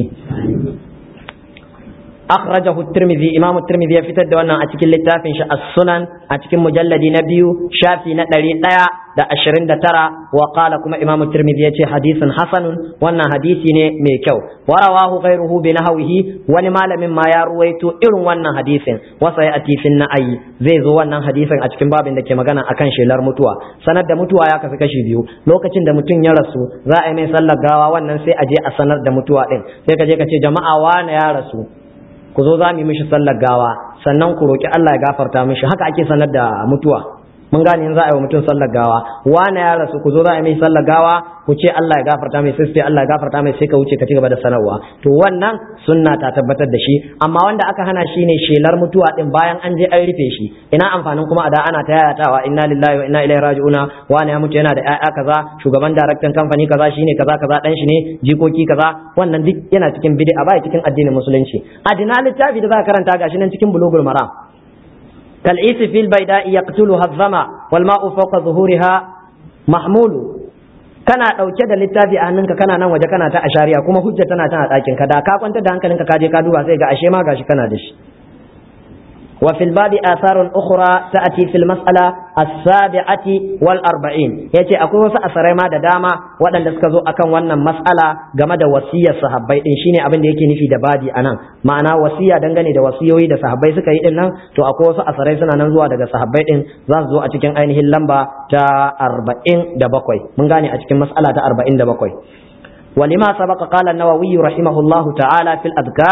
أخرجه الترمذي إمام الترمذي في تد وانا أتكل لتافن السنن أتكل مجلد نبي شافي نتلي لا دا أشرين دا ترى وقال كما إمام الترمذي يتي حديث حسن وانا حديثي ميكو ورواه غيره بنهوه ونما مما يرويت إلو وانا حديث وسيأتي في النأي زي زو وانا حديث أتكل باب دا كما غانا أكان شلر متوى سند دا متوى ياك في كشي بيو لو كتن دا متن يرسو ذا أمي صلى غاوا وانا سي أجي أسند دا متوى إن سيكا جيكا جماعة وانا يا رسول ku zo za mu yi mishi sallar gawa sannan ku roki Allah ya gafarta mishi haka ake sanar da mutuwa mun gane in za a yi wa mutum sallar gawa wani ya rasu ku zo za a yi mishi sallar gawa ku ce Allah ya gafarta mai sai Allah ya gafarta mai sai ka wuce ka ci gaba da sanarwa to wannan sunna ta tabbatar da shi amma wanda aka hana shi ne shelar mutuwa din bayan an je an rufe shi ina amfanin kuma a da ana ta yayatawa inna lillahi wa inna ilaihi raji'una wani ya mutu yana da ƴaƴa kaza shugaban daraktan kamfani kaza shine kaza kaza dan shi ne jikoki kaza wannan duk yana cikin bid'a ba cikin addinin musulunci adina littafi da za ka karanta gashi nan cikin bulugul maram كالعيس في البيداء يقتلها الظما والماء فوق ظهورها محمول kana ɗauke da littafi a hannunka kana nan waje kana ta ashariya kuma hujja tana tana ɗakin ka da ka kwanta da hankalinka ka je ka duba sai ga ashe ma gashi kana da shi wa fil babi atharun ukhra ta'ati fil mas'ala as-sabi'ati wal arba'in yace akwai wasu asarai ma da dama waɗanda suka zo akan wannan mas'ala game da wasiyar sahabbai din shine abin da yake nufi da babi anan ma'ana wasiya dangane da wasiyoyi da sahabbai suka yi din nan to akwai wasu asarai suna nan zuwa daga sahabbai din za su zo a cikin ainihin lamba ta arba'in da bakwai mun gane a cikin mas'ala ta arba'in da bakwai ولما سبق قال النووي رحمه الله تعالى في الأذكار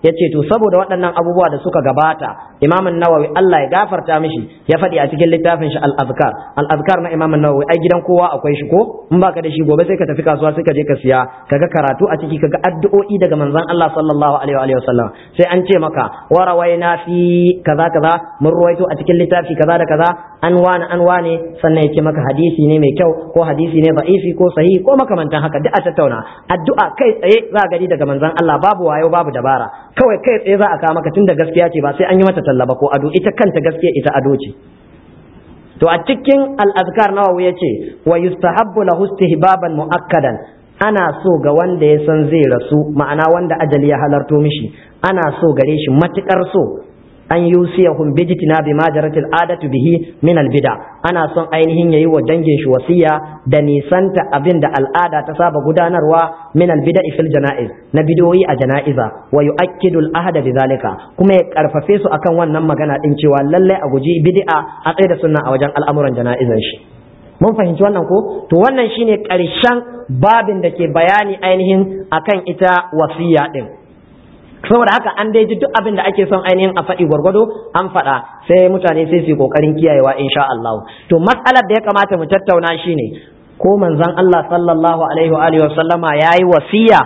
yace to saboda waɗannan abubuwa da suka gabata Imam Nawawi Allah ya gafarta mishi ya faɗi a cikin littafin shi al-azkar al-azkar na Imam Nawawi ai gidan kowa akwai shi ko in baka da shi gobe sai ka tafi kasuwa sai ka je ka siya kaga karatu a ciki kaga addu'o'i daga manzon Allah sallallahu alaihi wa sallam sai an ce maka wa rawaina fi kaza kaza mun ruwaito a cikin littafi kaza da kaza an wani an wane sannan ya ce maka hadisi ne mai kyau ko hadisi ne da'ifi ko sahihi ko makamantan haka duk a tattauna addu'a kai tsaye za gani daga manzon Allah babu wayo babu dabara kawai kai tsaye za a kawo maka tunda gaskiya ce ba sai an yi mata tallaba ko ado ita kanta gaskiya ita ado ce to a cikin al-azkar nawawi yace wa yustahabbu lahu istihbaban muakkadan ana so ga wanda ya san zai rasu ma'ana wanda ajali ya halarto mishi ana so gare shi matukar so an yusiyahum bijtina bima jaratil adatu bihi min albida ana son ainihin yayi wa dangin shi wasiya da nisanta abin da al'ada ta saba gudanarwa min albida fil janaiz na bidoyi a janaiza wa yu'akkidu al-ahda bidhalika kuma ya karfafe su akan wannan magana din cewa lalle a guji bid'a a tsaye da sunna a wajen al'amuran janaizan shi mun fahimci wannan ko to wannan shine karshen babin da ke bayani ainihin akan ita wasiya din saboda haka an dai ji duk abin da ake son ainihin a faɗi gwargwado an faɗa sai mutane sai su yi kokarin kiyayewa insha Allah to matsalar da ya kamata mu tattauna shine ko manzon Allah sallallahu alaihi wa alihi wasallama yayi wasiya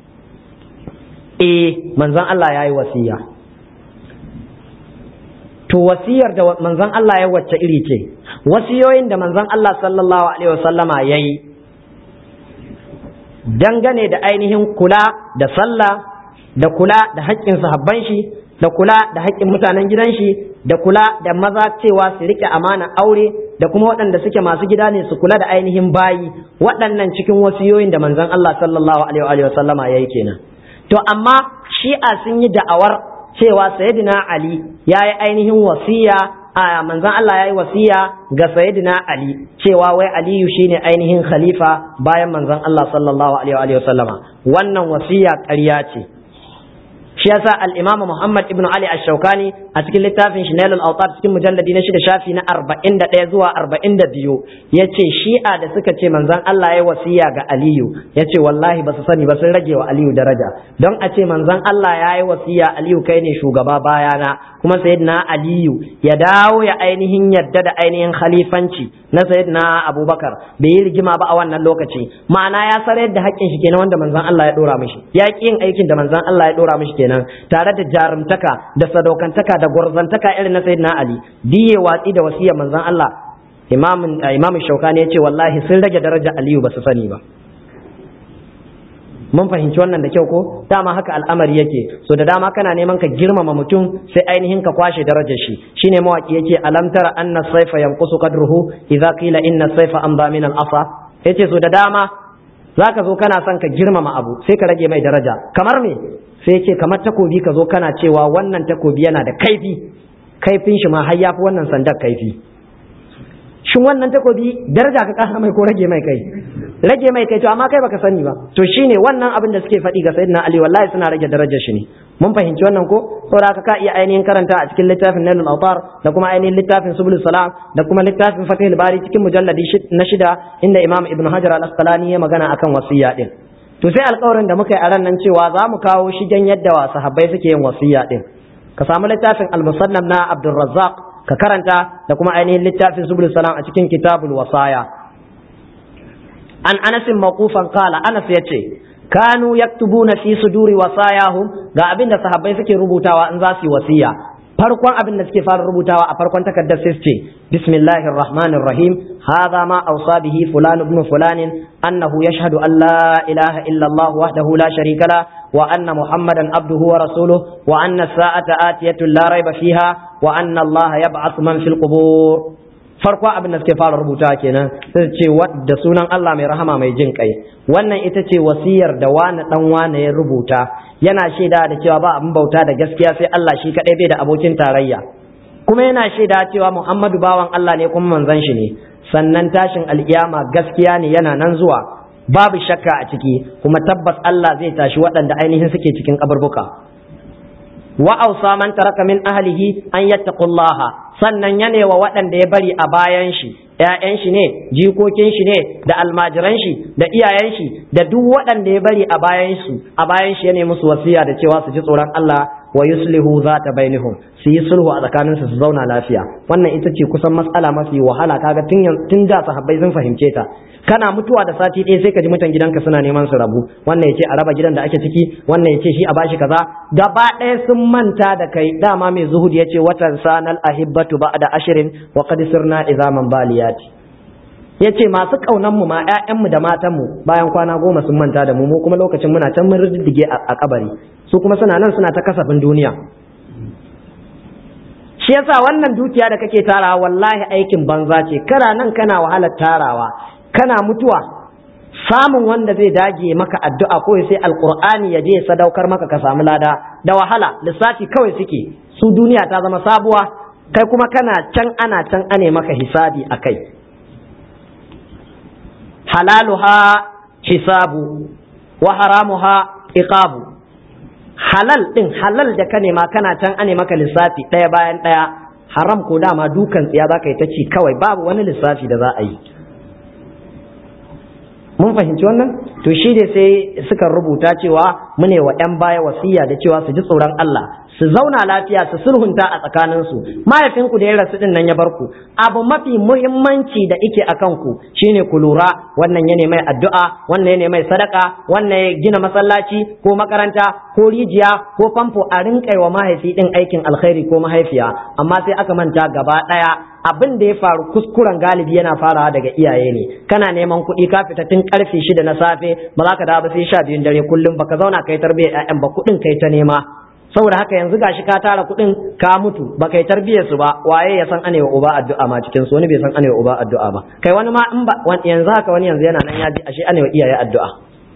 eh manzon Allah yayi wasiya to wasiyar da manzon Allah ya wacce iri ce wasiyoyin da manzon Allah sallallahu alaihi wasallama yayi dangane da ainihin kula da sallah da kula da haƙƙin sahabban shi da kula da haƙƙin mutanen gidan shi da kula da maza cewa su rike amana aure da kuma waɗanda suke masu gida ne su kula da ainihin bayi waɗannan cikin wasiyoyin da manzon Allah sallallahu alaihi wa sallama yayi kenan to amma shi'a sun yi da'awar cewa sayyidina Ali ya yi ainihin wasiya a manzon Allah ya yi wasiya ga sayyidina Ali cewa wai Aliyu shine ainihin khalifa bayan manzon Allah sallallahu alaihi wa sallama wannan wasiya ƙarya ce shi yasa al-Imam Muhammad ibn Ali ash-Shawkani a cikin littafin shi Nailul Awtar cikin mujalladi na shida shafi na 41 zuwa 42 yace Shi'a da suka ce manzon Allah ya wasiya ga Aliyu yace wallahi ba su sani ba sun rage wa Aliyu daraja don a ce manzon Allah ya yi wasiya Aliyu kai ne shugaba bayana kuma sayyidina Aliyu ya dawo ya ainihin yadda da ainihin khalifanci na sayyidina Abubakar bai yi rigima ba a wannan lokaci ma'ana ya sarar da haƙƙin shi kenan wanda manzon Allah ya dora mishi ya ƙi yin aikin da manzon Allah ya dora mishi kenan tare da jarumtaka da sadaukantaka da gwarzantaka irin na sayyidina Ali diye watsi da wasiyar manzon Allah imamin imamin Shaukani ya ce wallahi sun rage daraja Aliyu ba su sani ba mun fahimci wannan da kyau ko dama haka al'amari yake so da dama kana neman ka girmama mutum sai ainihin ka kwashe darajar shi shine mawaki yake alam tara anna sayfa yanqusu qadruhu idza qila inna sayfa amba min al-asa yace so da dama zaka zo kana son ka girmama abu sai ka rage mai daraja kamar me sai yace kamar takobi ka zo kana cewa wannan takobi yana da kaifi kaifin shi ma har yafi wannan sandar kaifi shin wannan takobi daraja ka kasa mai ko rage mai kai rage mai kai to amma kai baka sani ba to shine wannan abin da suke faɗi ga sayyidina ali wallahi suna rage darajar shi ne mun fahimci wannan ko saboda haka ka iya ainihin karanta a cikin littafin nailul awtar da kuma ainihin littafin subul salam da kuma littafin fatihul bari cikin mujalladi na shida inda imam ibnu hajar al-asqalani ya magana akan wasiya din to sai alƙawarin da muka yi a ran nan cewa za mu kawo shigen yadda wa sahabbai suke yin wasiya din ka samu littafin al-musannaf na abdurrazzaq ka karanta da kuma ainihin littafin subul salam a cikin kitabul wasaya an anasin maqufan qala anas yace kanu yaktubuna fi suduri wasayahum ga abin da sahabbai suke rubutawa in za su yi wasiya farkon abin da suke fara rubutawa a farkon takardar sai ce bismillahir rahmanir rahim hadha ma awsa bihi fulan ibn fulan annahu yashhadu an la ilaha illa allah wahdahu la sharika la wa anna muhammadan abduhu wa rasuluhu wa anna as-sa'ata atiyatun la rayba fiha wa anna allah yab'athu man fil qubur farko abin da suke fara rubuta kenan sai ce da sunan Allah mai rahama mai jin kai wannan ita ce wasiyar da wani dan wani ya rubuta yana shaida da cewa ba abin bauta da gaskiya sai Allah shi kadai bai da abokin tarayya kuma yana shaida cewa Muhammadu bawan Allah ne kuma manzon shi ne sannan tashin alkiyama gaskiya ne yana nan zuwa babu shakka a ciki kuma tabbas Allah zai tashi waɗanda ainihin suke cikin kaburbuka wa ausa man taraka min ahlihi an yattaqullaha sannan ya wa waɗanda ya bari a bayan shi ‘ya'yan shi ne jikokin shi ne da almajiran shi da iyayen shi da duk waɗanda ya bari a bayan su a bayan shi ya nemi musu wasiya da cewa su ji tsoron Allah wa yuslihu zata bainihum su yi sulhu a tsakanin su su zauna lafiya wannan ita ce kusan matsala mafi wahala kaga tun tun da sahabbai sun fahimce ta kana mutuwa da sati ɗaya sai ka ji mutan gidanka suna neman su rabu wannan ya ce a raba gidan da ake ciki wannan ya ce shi a bashi kaza gaba ɗaya sun manta da kai dama mai zuhud ya ce watan sanal ahibbatu ba'da ashirin wa qad sirna izaman baliyati ya ce masu ƙaunan mu ma ƴaƴanmu da matanmu bayan kwana goma sun manta da mu mu kuma lokacin muna can mun riddige a kabari su kuma suna nan suna ta kasafin duniya shi yasa wannan dukiya da kake tarawa wallahi aikin banza ce kana nan kana wahalar tarawa kana mutuwa samun wanda zai dage maka addu'a ko sai alqur'ani ya je sadaukar maka ka samu lada da wahala lissafi kawai suke su duniya ta zama sabuwa kai kuma kana can ana can ane maka hisabi akai halaluha hisabu wa haramuha iqabu halal din halal da ka nema kana can ane maka lissafi ɗaya bayan ɗaya haram ko dama dukan tsiya za ka yi ta ci kawai babu wani lissafi da za a yi mun fahimci wannan to shi ne sai suka rubuta cewa mune wa 'yan baya wasiya da cewa su ji tsoron Allah su zauna lafiya su sulhunta a tsakaninsu mahaifinku da ya rasu din nan ya bar ku abu mafi muhimmanci da ike a kanku shine ku lura wannan ya mai addu'a wannan ya mai sadaka wannan ya gina masallaci ko makaranta ko rijiya ko famfo a rinƙai wa mahaifi din aikin alkhairi ko mahaifiya amma sai aka manta gaba ɗaya abin da ya faru kuskuren galibi yana farawa daga iyaye ne kana neman kuɗi ka fita tun karfe shida na safe ba za ka dawo ba sai sha biyun dare kullum baka zauna kai tarbiyyar ƴaƴan ba kuɗin kai ta nema saboda haka yanzu gashi ka tara kuɗin ka mutu ba kai tarbiyyar su ba waye ya san anewa uba addu'a ma cikin su wani bai san anewa uba addu'a ba kai wani ma in ba yanzu haka wani yanzu yana nan ya ji ashe anewa iyaye addu'a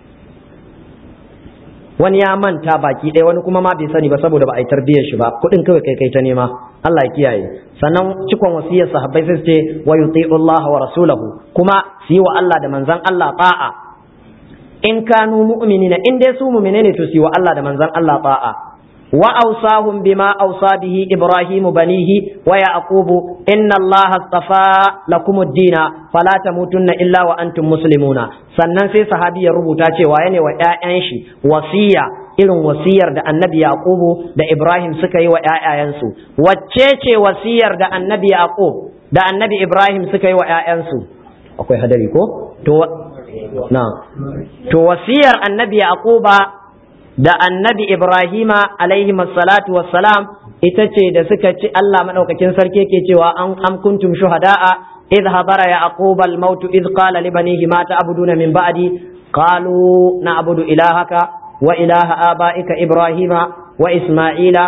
wani ya manta baki ɗaya wani kuma ma bai sani ba saboda ba a yi tarbiyyar shi ba kuɗin kawai kai kai ta nema Allah ya kiyaye sannan cikon wasiyar sahabbai sai ce wa yuti'u Allah wa rasulahu kuma su yi wa Allah da manzon Allah ta'a in kanu mu'minina in dai su mu'mine ne to su yi wa Allah da manzon Allah ta'a وأوصاهم بما أوصى به إبراهيم بنيه ويعقوب إن الله اصطفى لكم الدين فلا تموتن إلا وأنتم مسلمون sannan sai sahabi ya rubuta cewa yana wa ‘ya'yan shi wasiya irin wasiyar da annabi yaqubu da ibrahim suka yi wa ‘ya'yayansu wacce ce wasiyar da annabi yaqub da annabi ibrahim suka yi wa ‘ya'yansu akwai hadari ko to na to wasiyar annabi yaquba da annabi Ibrahima alaihi salatu wassalam ita ce da suka ci Allah madaukakin sarki ke cewa an am kuntum shuhada'a idh hadara yaqub al-maut idh qala li banihi ma ta'buduna min ba'di qalu na'budu ilahaka wa ilaha abaika ibrahima wa isma'ila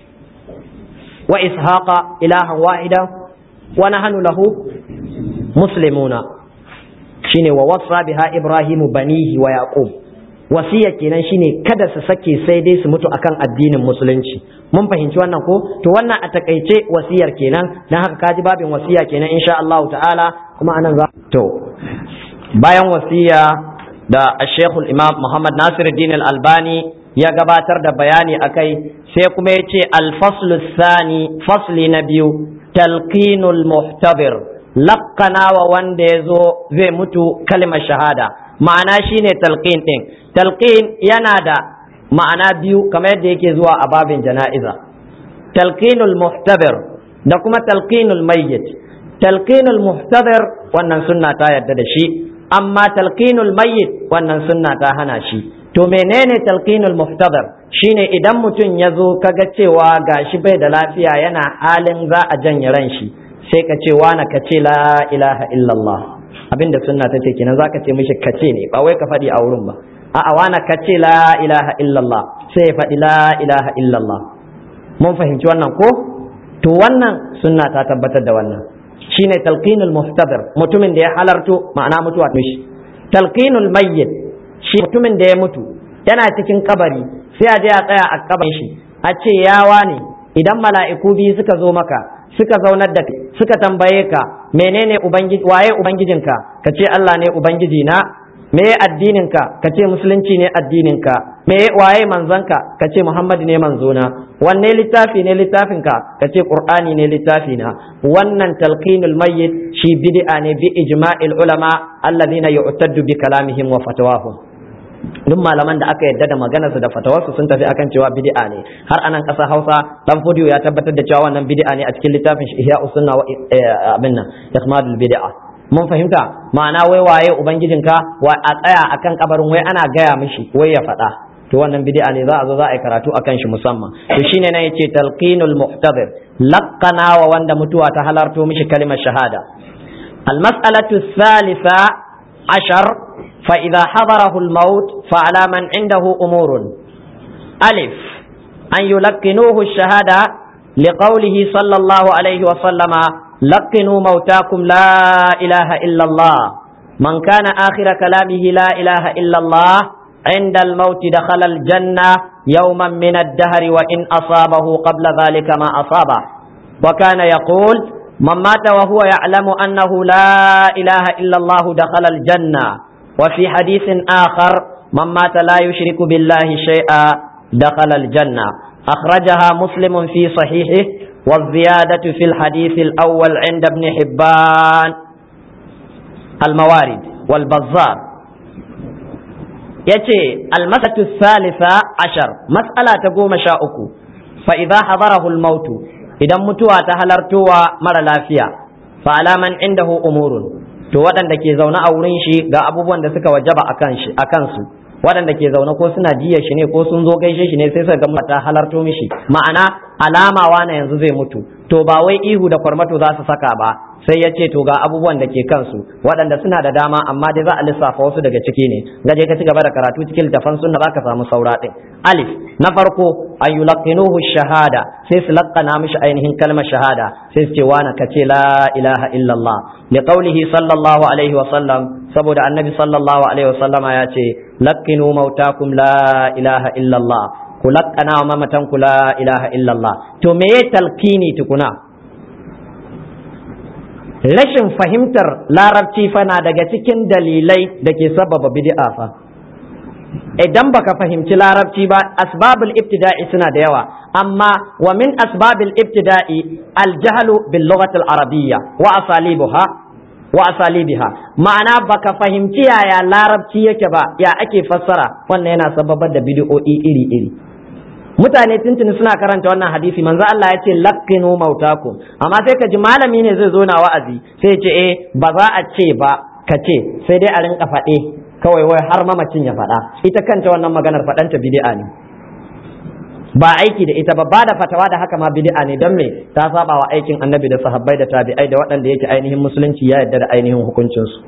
wa ishaqa ilahan wahida wa nahnu lahu muslimuna shine wa wasa biha ibrahimu banihi wa yaqub wasiya kenan shine kada su sake sai dai su mutu akan addinin musulunci mun fahimci wannan ko to wannan a takaice wasiyar kenan dan haka kaji babin wasiya kenan insha Allah ta'ala kuma anan za to bayan wasiya da Sheikhul Imam Muhammad Nasiruddin Al-Albani ya gabatar da bayani akai sai kuma ya ce al-faslu thani fasli na biyu talqinul muhtabir laqqana wa wanda ya zo zai mutu kalmar shahada ma'ana shine talqin din talqin yana da ma'ana biyu kamar yadda yake zuwa a babin jana'iza talqinul muhtabir da kuma talqinul mayyit talqinul muhtabir wannan sunna ta yadda da shi amma talqinul mayyit wannan sunna ta hana shi to menene talqinul muhtabir shine idan mutum ya zo kaga cewa gashi bai da lafiya yana halin za a janye ran shi sai ka ce wa na ka ce la ilaha illallah abinda sunna ta ce kenan zaka ce mishi kace ne ba wai ka faɗi a wurin ba a'a wana kace la ilaha illallah sai ya faɗi la ilaha illallah mun fahimci wannan ko to wannan sunna ta tabbatar da wannan shine talqinul muhtadir mutumin da ya halarto ma'ana mutuwa mishi talqinul mayyit shi mutumin da ya mutu yana cikin kabari sai a je a tsaya a kabarin shi a ce yawa ne idan mala'iku biyu suka zo maka suka zaunar da suka tambaye ka menene ubangiji waye ubangijinka ka ce Allah ne ubangiji na me addininka ka ce musulunci ne addininka me waye manzanka ka ce muhammad ne manzona wanne littafi ne littafinka ka ce qur'ani ne littafina wannan talqinul mayyit shi bid'a ne bi ijma'il ulama alladhina yu'taddu bi kalamihim wa fatawahum duk malaman da aka yadda da maganarsu da fatawarsu sun tafi akan cewa bid'a ne har anan ƙasar Hausa dan Fodiyo ya tabbatar da cewa wannan bid'a ne a cikin littafin shi Ihya Usunna wa abin nan Ikhmadul Bid'a mun fahimta ma'ana wai waye ubangijinka wa a tsaya akan kabarin wai ana gaya mishi wai ya faɗa to wannan bid'a ne za a zo za a yi karatu akan shi musamman to shine nan yace talqinul muhtadir laqana wa wanda mutuwa ta halarto mishi kalimar shahada المسألة الثالثة عشر فإذا حضره الموت فعلى من عنده أمور ألف أن يلقنوه الشهادة لقوله صلى الله عليه وسلم لقنوا موتاكم لا إله إلا الله من كان آخر كلامه لا إله إلا الله عند الموت دخل الجنة يوما من الدهر وإن أصابه قبل ذلك ما أصابه وكان يقول من مات وهو يعلم أنه لا إله إلا الله دخل الجنة وفي حديث آخر من مات لا يشرك بالله شيئا دخل الجنة أخرجها مسلم في صحيحه والزيادة في الحديث الأول عند ابن حبان الموارد والبزار يتي المسألة الثالثة عشر مسألة تقوم شاؤكو فإذا حضره الموت إذا متوى تهلرتوى مر لافيا فعلى من عنده أمور to waɗanda ke zaune a wurin shi ga abubuwan da suka wajaba a kansu waɗanda ke zaune ko suna jiya shi ne ko sun zo gaishe shi ne sai suka ga ta halarto mishi ma'ana alama wane yanzu zai mutu to ba wai ihu da kwarmato za su saka ba sai ya ce to ga abubuwan da ke kansu waɗanda suna da dama amma dai za a lissafa wasu daga ciki ne gaje ka ci gaba da karatu cikin littafan sunna zaka samu saura ɗin alif na farko an yulaqinuhu shahada sai su laqqana mishi ainihin kalmar shahada sai su ce wana ka ce la ilaha illallah li qawlihi sallallahu alaihi wa sallam saboda annabi sallallahu alaihi wa sallama ya ce laqinu mautakum la ilaha illallah ku laqqana wa mamatan ku la ilaha illallah to me ya talqini tukuna rashin fahimtar larabci fa na daga cikin dalilai da ke sababa bid'a fa idan baka fahimci larabci ba asbabul ibtida'i suna da yawa amma wa min asbabil ibtida'i aljahlu bil lughati al arabiyya wa asalibuha wa asalibiha ma'ana baka fahimci yaya larabci yake ba ya ake fassara wannan yana sababar da bid'o'i iri iri mutane tuntuni suna karanta wannan hadisi manzo Allah ya ce laqqinu mautakum amma sai ka ji malami ne zai zo na wa'azi sai ya ce eh ba za a ce ba ka ce sai dai a rinka faɗe kawai wai har mamacin ya faɗa ita kanta wannan maganar faɗanta bid'a ne ba aiki da ita ba ba da fatawa da haka ma bid'a ne don me ta saba wa aikin annabi da sahabbai da tabi'ai da waɗanda yake ainihin musulunci ya yarda da ainihin hukuncinsu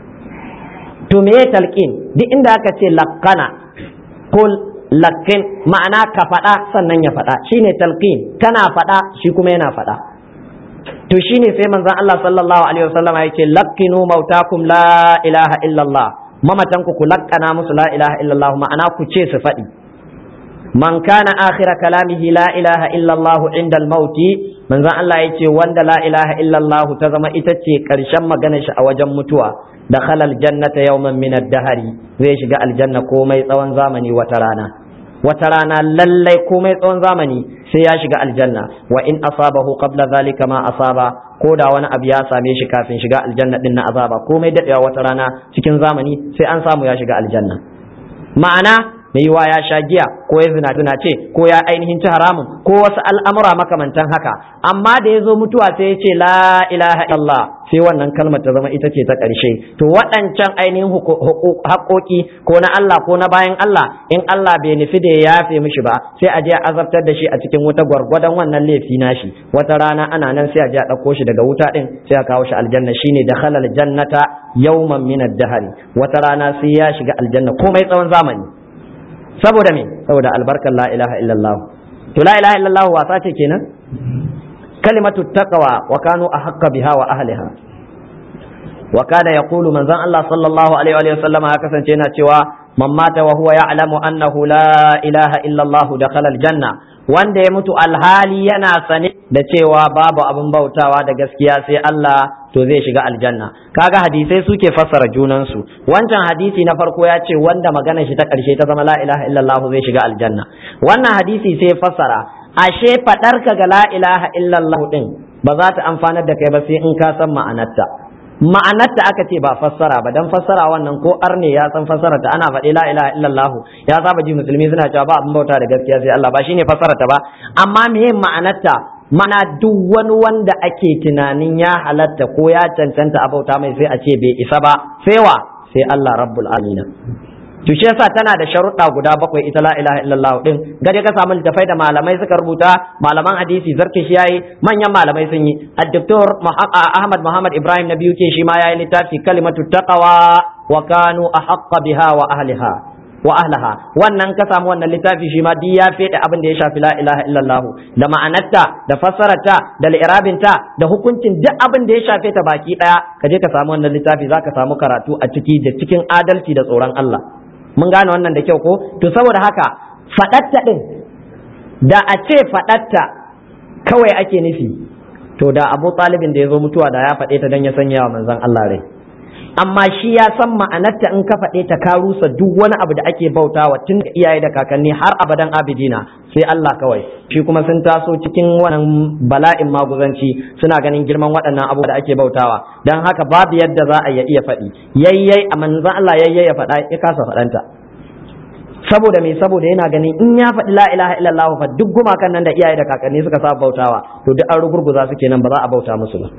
to me ya talqin duk inda aka ce laqana ko lakkin ma'ana ka faɗa sannan ya faɗa shine talqin kana faɗa shi kuma yana faɗa to shine sai manzon Allah sallallahu alaihi wasallam yake lakkinu mautakum la ilaha illallah mamatan ku ku lakkana musu la ilaha illallah ma'ana ku ce su faɗi man kana akhira kalamihi la ilaha illallah inda al-mauti manzon Allah yace wanda la ilaha illallah ta zama ita ce karshen maganar shi a wajen mutuwa da khalal jannata yawman min ad-dahari zai shiga aljanna komai tsawon zamani wata rana wata rana lallai komai tsawon zamani sai ya shiga aljanna wa in asabahu qabla zalika ma asaba ko da wani abu ya same shi kafin shiga aljanna din na azaba komai dadewa wata rana cikin zamani sai an samu ya shiga aljanna ma'ana mai yiwa ya sha giya ko ya zina tuna ce ko ya ainihin ci haramun ko wasu al'amura makamantan haka amma da ya zo mutuwa sai ya ce la ilaha illallah sai wannan kalmar ta zama ita ce ta ƙarshe to waɗancan ainihin haƙoƙi ko na Allah ko na bayan Allah in Allah bai nufi da ya yafe mishi ba sai a je a azabtar da shi a cikin wuta gwargwadon wannan laifi nashi wata rana ana nan sai a je a ɗauko shi daga wuta ɗin sai a kawo shi aljanna shine da halal jannata yawman min ad-dahri wata rana sai ya shiga aljanna komai tsawon zamani saboda me saboda albarkar la ilaha illallah to la ilaha illallah wasa ce kenan kalimatu taqwa wa kanu ahqqa biha wa ahliha wa kana yaqulu manzon Allah sallallahu alaihi wa sallam ya kasance yana cewa man mata wa huwa ya'lamu annahu la ilaha illallah dakhala aljanna wanda ya mutu alhali yana sane da cewa babu abin bautawa da gaskiya sai Allah to zai shiga aljanna kaga hadisai suke fassara junansu wancan hadisi na farko ya ce wanda magana shi ta karshe ta zama la ilaha illallah zai shiga aljanna wannan hadisi sai fassara ashe fadar ka ga la ilaha illallah din ba za ta amfanar da kai ba sai in ka san ma'anarta ma'anarta aka ce ba fassara ba dan fassara wannan ko arne ya san fassara ta ana faɗi la ilaha illallah ya saba ji musulmi suna cewa ba abin bauta da gaskiya sai Allah ba shine fassara ta ba amma meye ma'anarta mana duk wani wanda ake tunanin ya halatta ko ya cancanta a bauta mai sai a ce bai isa ba sai wa sai Allah rabbul alamin to shi yasa tana da sharuɗa guda bakwai ita la ilaha illallah din gade ka samu littafai da malamai suka rubuta malaman hadisi zarki shi yayi manyan malamai sun yi ad-doktor Ahmad Muhammad Ibrahim na biyu ke shi ma yayi littafi kalimatu taqwa wa kanu ahqqa biha wa ahliha wa ahlaha wannan ka samu wannan littafi shi ma duk ya fede abin da ya shafi la ilaha illallah da ma'anarta da fassararta da li'irabinta da hukuncin duk abin da ya shafe ta baki daya ka je ka samu wannan littafi zaka samu karatu a ciki da cikin adalci da tsoron Allah mun gane wannan da kyau ko to saboda haka fadatta din da a ce fadatta kawai ake nufi to da Abu Talibin da ya zo mutuwa da ya faɗe ta dan ya sanya wa manzon Allah rai amma shi ya san ma'anarta in ka faɗe ta ka rusa duk wani abu da ake bautawa tun da iyaye da kakanni har abadan abidina sai Allah kawai shi kuma sun taso cikin wannan bala'in maguzanci suna ganin girman waɗannan abubuwa da ake bautawa don haka babu yadda za a iya faɗi yayyai a manzan Allah yayyai ya faɗa ya kasa faɗanta saboda me saboda yana ganin in ya faɗi la ilaha illallah fa duk gumakan nan da iyaye da kakanni suka sa bautawa to duk an rugurguza su kenan ba za a bauta musu ba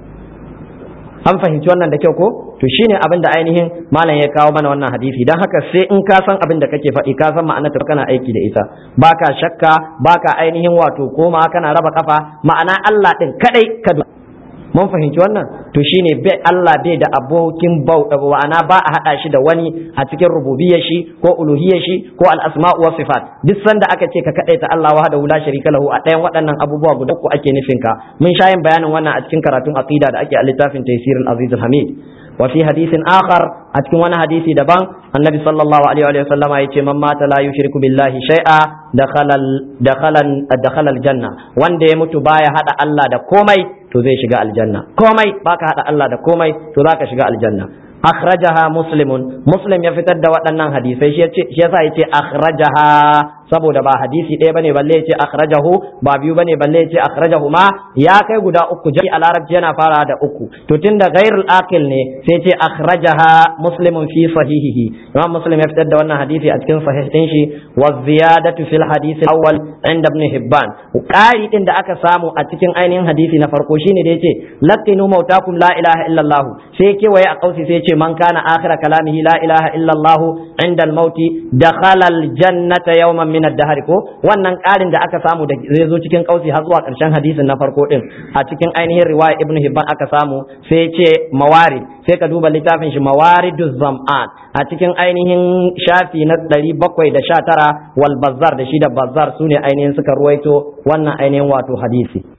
an fahimci wannan da kyau ko to shine abin da ainihin malam ya kawo mana wannan hadisi dan haka sai in ka san abin da kake faɗi ka san ma'anar ta kana aiki da ita baka shakka baka ainihin wato koma kana raba kafa ma'ana Allah din kadai ka mun fahimci wannan to shine bai Allah bai da abokin bauta ma'ana ba a hada shi da wani a cikin rububiyyar shi ko uluhiyyar shi ko al-asma'u wa sifat duk sanda aka ce ka kadaita Allah wahdahu la sharika lahu a ɗayan waɗannan abubuwa guda uku ake nufin ka mun sha yin bayanin wannan a cikin karatun aqida da ake a littafin Taysir al-Aziz al-Hamid wa fi hadisin akhar a cikin wani hadisi daban annabi sallallahu alaihi wa sallam ya ce man mata la yushriku billahi shay'a dakhala dakhala dakhala al-janna wanda ya mutu baya hada Allah da komai to zai shiga aljanna komai baka hada Allah da komai to zaka shiga aljanna akhrajaha muslimun muslim ya fitar da waɗannan hadisai shi yasa yace akhrajaha saboda ba hadisi ɗaya bane balle yace akhrajahu ba biyu bane balle yace akhrajahu ma ya kai guda uku jami a larabci yana fara da uku to tunda ghairul aqil ne sai yace akhrajaha muslimun fi sahihihi imam muslim ya fitar da wannan hadisi a cikin sahih din shi wa ziyadatu fil hadisi awwal inda ibn hibban ƙari din da aka samu a cikin ainihin hadisi na farko shine da yace laqinu mautakum la ilaha illallah sai kewaye a kausi sai yace man kana akhira kalamihi la ilaha illallah inda al-mauti dakhala al-jannata yawman min ad-dahr ko wannan ƙarin da aka samu da zai zo cikin kausi har zuwa ƙarshen hadisin na farko din a cikin ainihin riwaya ibnu hibban aka samu sai ce mawarid sai ka duba littafin shi mawariduz zam'an a cikin ainihin shafi na 719 wal bazzar da shi da bazzar sune ainihin suka ruwaito wannan ainihin wato hadisi